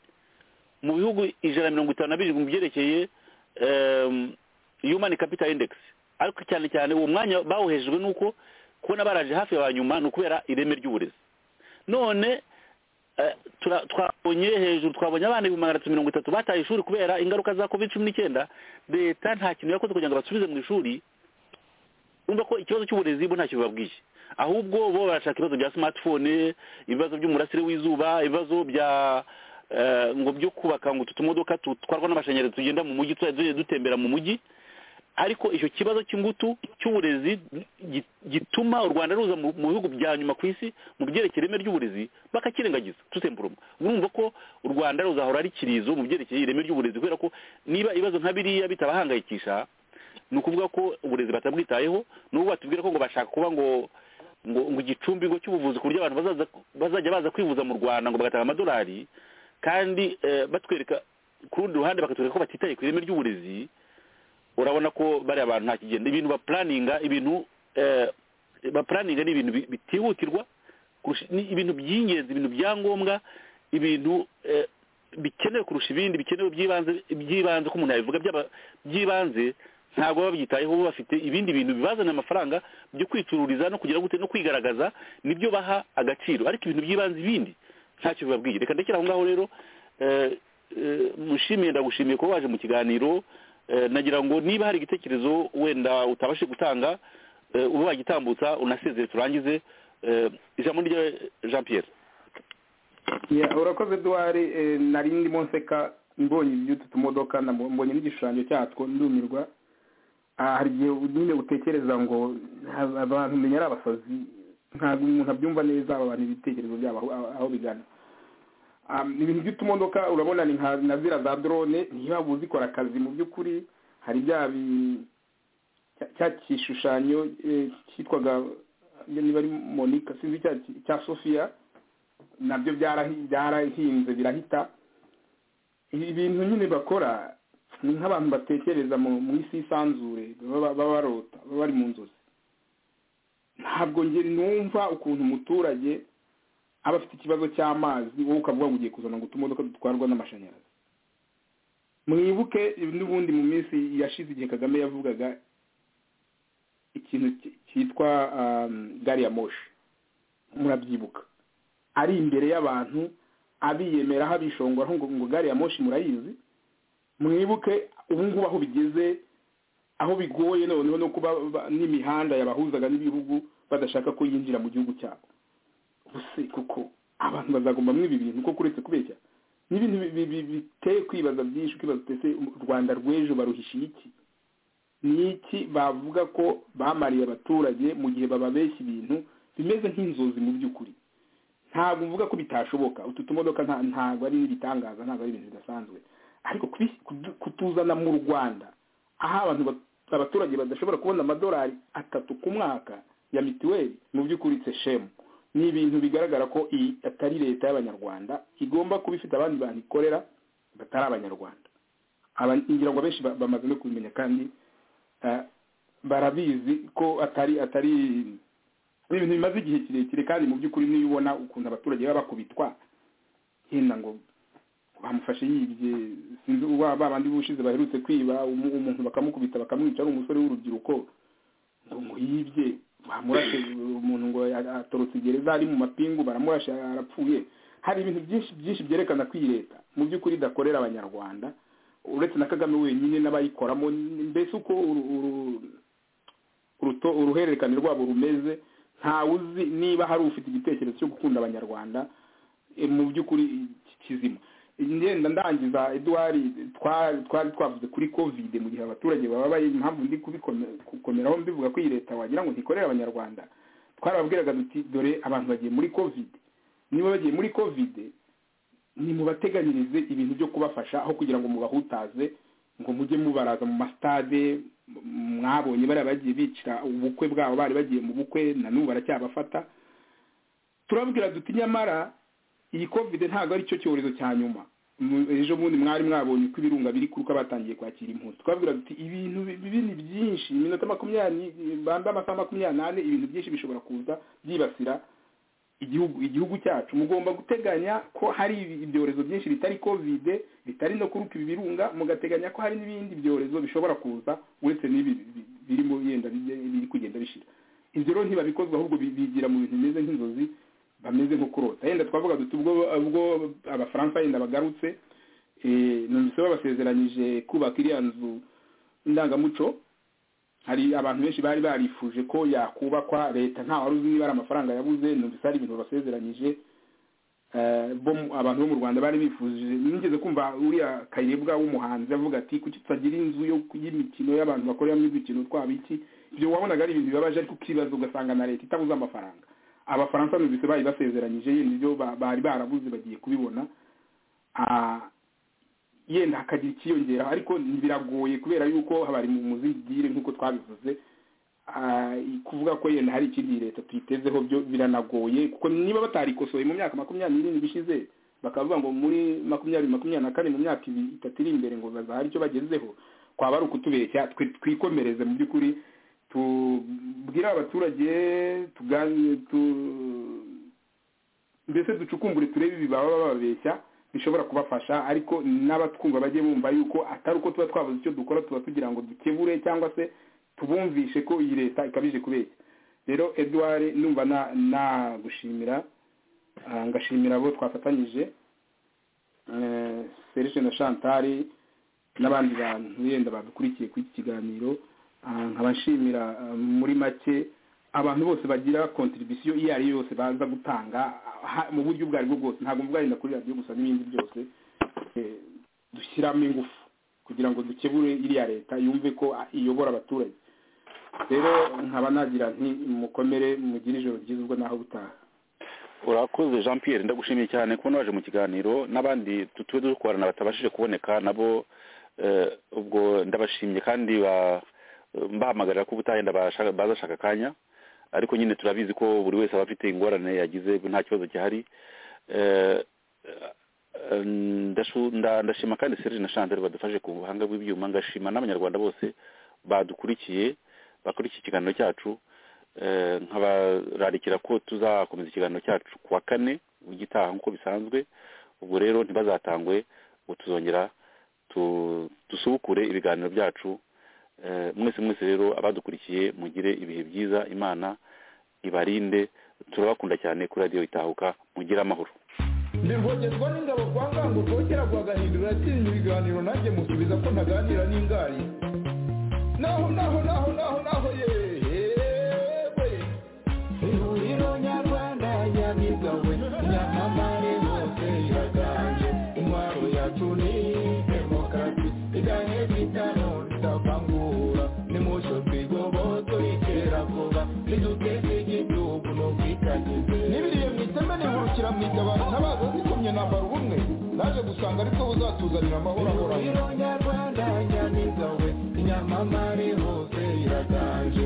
mu bihugu ijana na mirongo itanu na birindwi mu byerekeye em, human capital index ariko cyane cyane uwo mwanya bawuhejejwe n'uko kubona baraje hafi ya ba nyuma ni ukubera ireme ry'uburezi none eh, tura- twabonye hejuru twabonye abana ibihumbi magana atatu mirongo itatu bataye ishuri kubera ingaruka za covid cumi n'icyenda leta nta kintu yakoze kugira ngo basubize mu ishuri urumva ko ikibazo cy'uburezi bo ntacyo bibabwiye ahubwo bo barashaka ibibazo bya smartphone ibibazo by'umurasire w'izuba ibibazo bya eh, ngo byo kubaka ngo utu tumodoka dutwarwa n'amashanyarazi tugenda mu mujyi tuzajya tugenda dutembera mu mujyi ariko icyo kibazo cy'ingutu cy'uburezi gi- gituma u rwanda ruza mu mu bihugu bya nyuma ku isi mu byerekeye ireme ry'uburezi bakakirengagiza tutemburuma urumva ko u rwanda ruzahora ari kirizo mu byerekeye ireme ry'uburezi kubera ko niba ibibazo nka biriya bitabahangayikisha ni ukuvuga ko uburezi batabwitayeho n'ubu batubwira ko ngo bashaka kuba ngo ngo ngo igicumbi ngo cy'ubuvuzi ku buryo abantu bazaza bazajya baza kwivuza mu rwanda ngo bagatanga amadolari kandi eh, batwereka ku rundi ruhande bakatwereka ko batitaye ku ireme ry'uburezi urabona ko bariya bantu nta kigenda ibintu bapuraninga ibintu eh, bapuraninga ni ibintu bi- bitihutirwa kurusha- ni ibintu by'ingenzi ibintu bya ngombwa ibintu eh, bikenewe kurusha ibindi bikenewe by'ibanze by'ibanze ko umuntu yabivuga byaba- by'ibanze ntabwo baba babyitayeho bo bafite ibindi bintu bibazanira amafaranga byo kwicururiza no kugira gute no kwigaragaza nibyo baha agaciro ariko ibintu by'ibanze ibindi ntacyo bibabwiye reka ndekera aho ngaho rero eh, eh, mushimiye ndagushimiye kuba waje mu kiganiro Eh, nagira ngo niba hari igitekerezo wenda utabashije gutanga eh, ube wagitambutsa unasezere turangize Eh, ijambo ni rya jean pierre ya urakoze eduard eh, nari ndimo nseka mbonye iby'utu tumodoka na- mbonye n'igishushanyo cyatwo ndumirwa Ah, hari igihe nyine utekereza ngo ha- abantu menya ari abasazi ntabwo umuntu abyumva neza abantu ibitekerezo byabo aho- aho bigana Um, ibintu by'utumodoka urabona ni nka na ziriya za drone ntibaba uzikora akazi mu by'ukuri hari bya bi- cya- cya gishushanyo eh, cyitwaga niba ari monica sinzi cya cya sophia nabyo byarahi- byarahinze birahita ibi bintu nyine bakora ni nk'abantu batekereza mu mu isi y'isanzure baba baba barota baba bari mu nzozi ntabwo njye numva ukuntu umuturage aba afite ikibazo cy'amazi wowe ukavuga ngo ugiye kuzana ngo utumodoka dutwarwa n'amashanyarazi mwibuke n'ubundi mu minsi yashize igihe kagame yavugaga ikintu ki- cyitwa um, gari ya moshi murabyibuka ari imbere y'abantu abiyemeraho abishongwaho ngo ngo gari ya moshi murayizi mwibuke ubu ngubu aho bigeze aho bigoye noneho no kuba ba- n'imihanda yabahuzaga n'ibihugu badashaka ko yinjira mu gihugu cyabo ubuse kuko abantu bazagomba muri ibi bintu kuko uretse kubeshya n'ibintu bi- bi- bi- biteye kwibaza byinshi ukibaza utese u rwanda rw'ejo baruhishiye iki ni iki bavuga ko bamariye abaturage mu gihe bababeshya ibintu bimeze nk'inzozi mu by'ukuri ntabwo mvuga ko bitashoboka utu tumodoka nta- ntabwo ari ibitangaza ntabwo ari ibintu bidasanzwe ariko kubi- kudu- kutuzana mu rwanda aho abantu ba- abaturage badashobora kubona amadolari atatu ku mwaka ya mituweli mu by'ukuri tse shemu ni ibintu bigaragara ko iyi atari leta y'abanyarwanda igomba kuba ifite abandi bantu ikorera batari abanyarwanda Aba- ngira ngo abenshi ba- bamaze no kubimenya kandi eh, barabizi ko atari atari ni ibintu bimaze igihe kirekire kandi mu by'ukuri niyo ubona ukuntu abaturage baba bakubitwa henda ngo bamufashe yibye sinzi uba ba bandi b'ubushize baherutse kwiba umu- umuntu bakamukubita bakamwica ari umusore w'urubyiruko ngo muhibye bamurashe umuntu ngo ya- atorotse gereza ari mu mapingu baramurashe arapfuye hari ibintu byinshi byinshi byerekana ko iyi leta mu by'ukuri idakorera abanyarwanda uretse na kagame wenyine n'abayikoramo mbese uko uru- uru- uruto- uruhererekane rwabo rumeze ntawe uzi niba hari ufite igitekerezo cyo gukunda abanyarwanda eh, mu by'ukuri ki- kizima ngenda ndangiza eduwari twari twari twavuze kuri kovide mu gihe abaturage bababaye impamvu ndi kubikome- gukomeraho mbivuga ko iyi leta wagira ngo ntikorera abanyarwanda twarababwiraga duti dore abantu bagiye muri kovide niba bagiye muri kovide nimubateganyirize ibintu byo kubafasha aho kugira ngo mubahutaze ngo mujye mubaraza mu masitade m- mwabonye bariya bagiye bicira ubukwe bwabo bari bagiye mu bukwe na n'ubu baracyabafata turabwira duti nyamara iyi kovide ntabwo ari cyo cyorezo cya nyuma Mu- ejo bundi mwari mwabonye ko ibirunga biri kuruka batangiye kwakira impunzi twabwira duti ibintu bi- binini byinshi iminota makumyabiri bambe amasaha makumyabiri n'ane ibintu byinshi bishobora kuza byibasira igihugu igihugu cyacu mugomba guteganya ko hari ibi- ibyorezo byinshi bitari covid bitari no kuruka ibi birunga mugateganya ko hari n'ibindi byorezo bishobora kuza uretse n'ibi bi- birimo yenda bijya- biri kugenda bishira ibyo rero ntibabikozwa ahubwo bi- bigira mu bintu bimeze nk'inzozi bameze nko kurota yenda twavuga duti ubwo ubwo abafaransa yenda bagarutse eh, numvise babasezeranyije kubaka iriya nzu ndangamuco hari abantu benshi bari barifuje ko yakubakwa leta nta wari uzi niba ari amafaranga yabuze numvise hari ibintu basezeranyije Eh, bo mu- abantu bo mu rwanda bari bifuje nigeze kumva uriya kayirebwa w'umuhanzi avuga ati kuki tutagira inzu yo y'imikino y'abantu bakoreramo imikino twaba iki ibyo wabonaga ari ibintu bibabaje ariko ukibaza ugasanga na leta itabuze amafaranga abafaransa numvise bari basezeranyije yenda ibyo ba- bari barabuze bagiye kubibona Ah, yenda hakagira ikiyongeraho ariko biragoye kubera yuko bari mu muzigire nk'uko twabivuze Ah, kuvuga ko yenda hari ikindi leta tuyitezeho byo biranagoye kuko niba batarikosoye mu myaka makumyabiri n'irindwi ishize bakavuga ngo muri makumyabiri makumyabiri na kane mu myaka ibi- itatu iri imbere ngo bazahari icyo bagezeho kwaba ari ukutubeshya twe twikomereze mu by'ukuri tubwire abaturage tugane tu mbese ducukumbure turebe ibi baba bababeshya bishobora kubafasha ariko n'abatwumva bajye bumva yuko atari uko tuba twabuze icyo dukora tuba tugira ngo dukebure cyangwa se tubumvishe ko iyi leta ikabije kubeshya rero eduwari numva na- nagushimira ah, ngashimira abo twafatanyije eh, serge na chantal n'abandi bantu yenda badukurikiye kuri iki kiganiro ah, nkaba nshimira ah, muri make abantu bose bagira kontribisiyo iyo ari yo yose baza gutanga ha- mu buryo ubwo ari bwo bwose ntabwo mvuga yenda kuri radiyo gusa n'ibindi byose eh, dushyiramo ingufu kugira ngo dukebure iriya leta yumve ko ah, iyobora abaturage rero nkaba nagira nti mukomere mugire ijoro ryiza ubwo naho butaha urakoze jean pierre ndagushimiye cyane kubona waje mu kiganiro n'abandi tutuwe dukorana batabashije kuboneka nabo eh, ubwo ndabashimye kandi ba- mbahamagarira ko ubutaha yenda bashaka- bazashaka akanya ariko nyine turabizi ko buri wese aba afite ingorane yagize nta kibazo gihari Eh, eh, ndashu- nda- ndashima kandi serge na chantal badufashe ku buhanga bw'ibyuma ngashima n'abanyarwanda bose badukurikiye bakurikiye ikiganiro cyacu Eh, nkabararikira ko tuzakomeza ikiganiro cyacu ku wa kane w'igitaha nk'uko bisanzwe ubwo rero ntibazatangwe ngo tuzongera tu- dusubukure ibiganiro byacu Eh, mwese mwese rero abadukurikiye mugire ibihe byiza imana ibarinde turabakunda cyane kuri radiyo itahuka mugire amahoro ndi rwogezwa n'ingabo kwa ngango rwogera rwagahindura yatsinze ibiganiro nanjye musubiza ko ntaganira n'ingari naho naho naho naho naho yewe ihuriro nyarwanda yamigawe nyamamare hose iraganje intwaro yacu ni demokarasi iganye bitano ritavangura nimucyo twigoboto ikera vuba riduteze igihugu n'ubwitangize n'ibiriye mu iteme nihurukira mu itabara ntabaza zikomye nambara ubumwe naje gusanga ari bwo buzatuzanira amahoro ahoraho nyarwanda nyamigawe nyamamare hose iraganje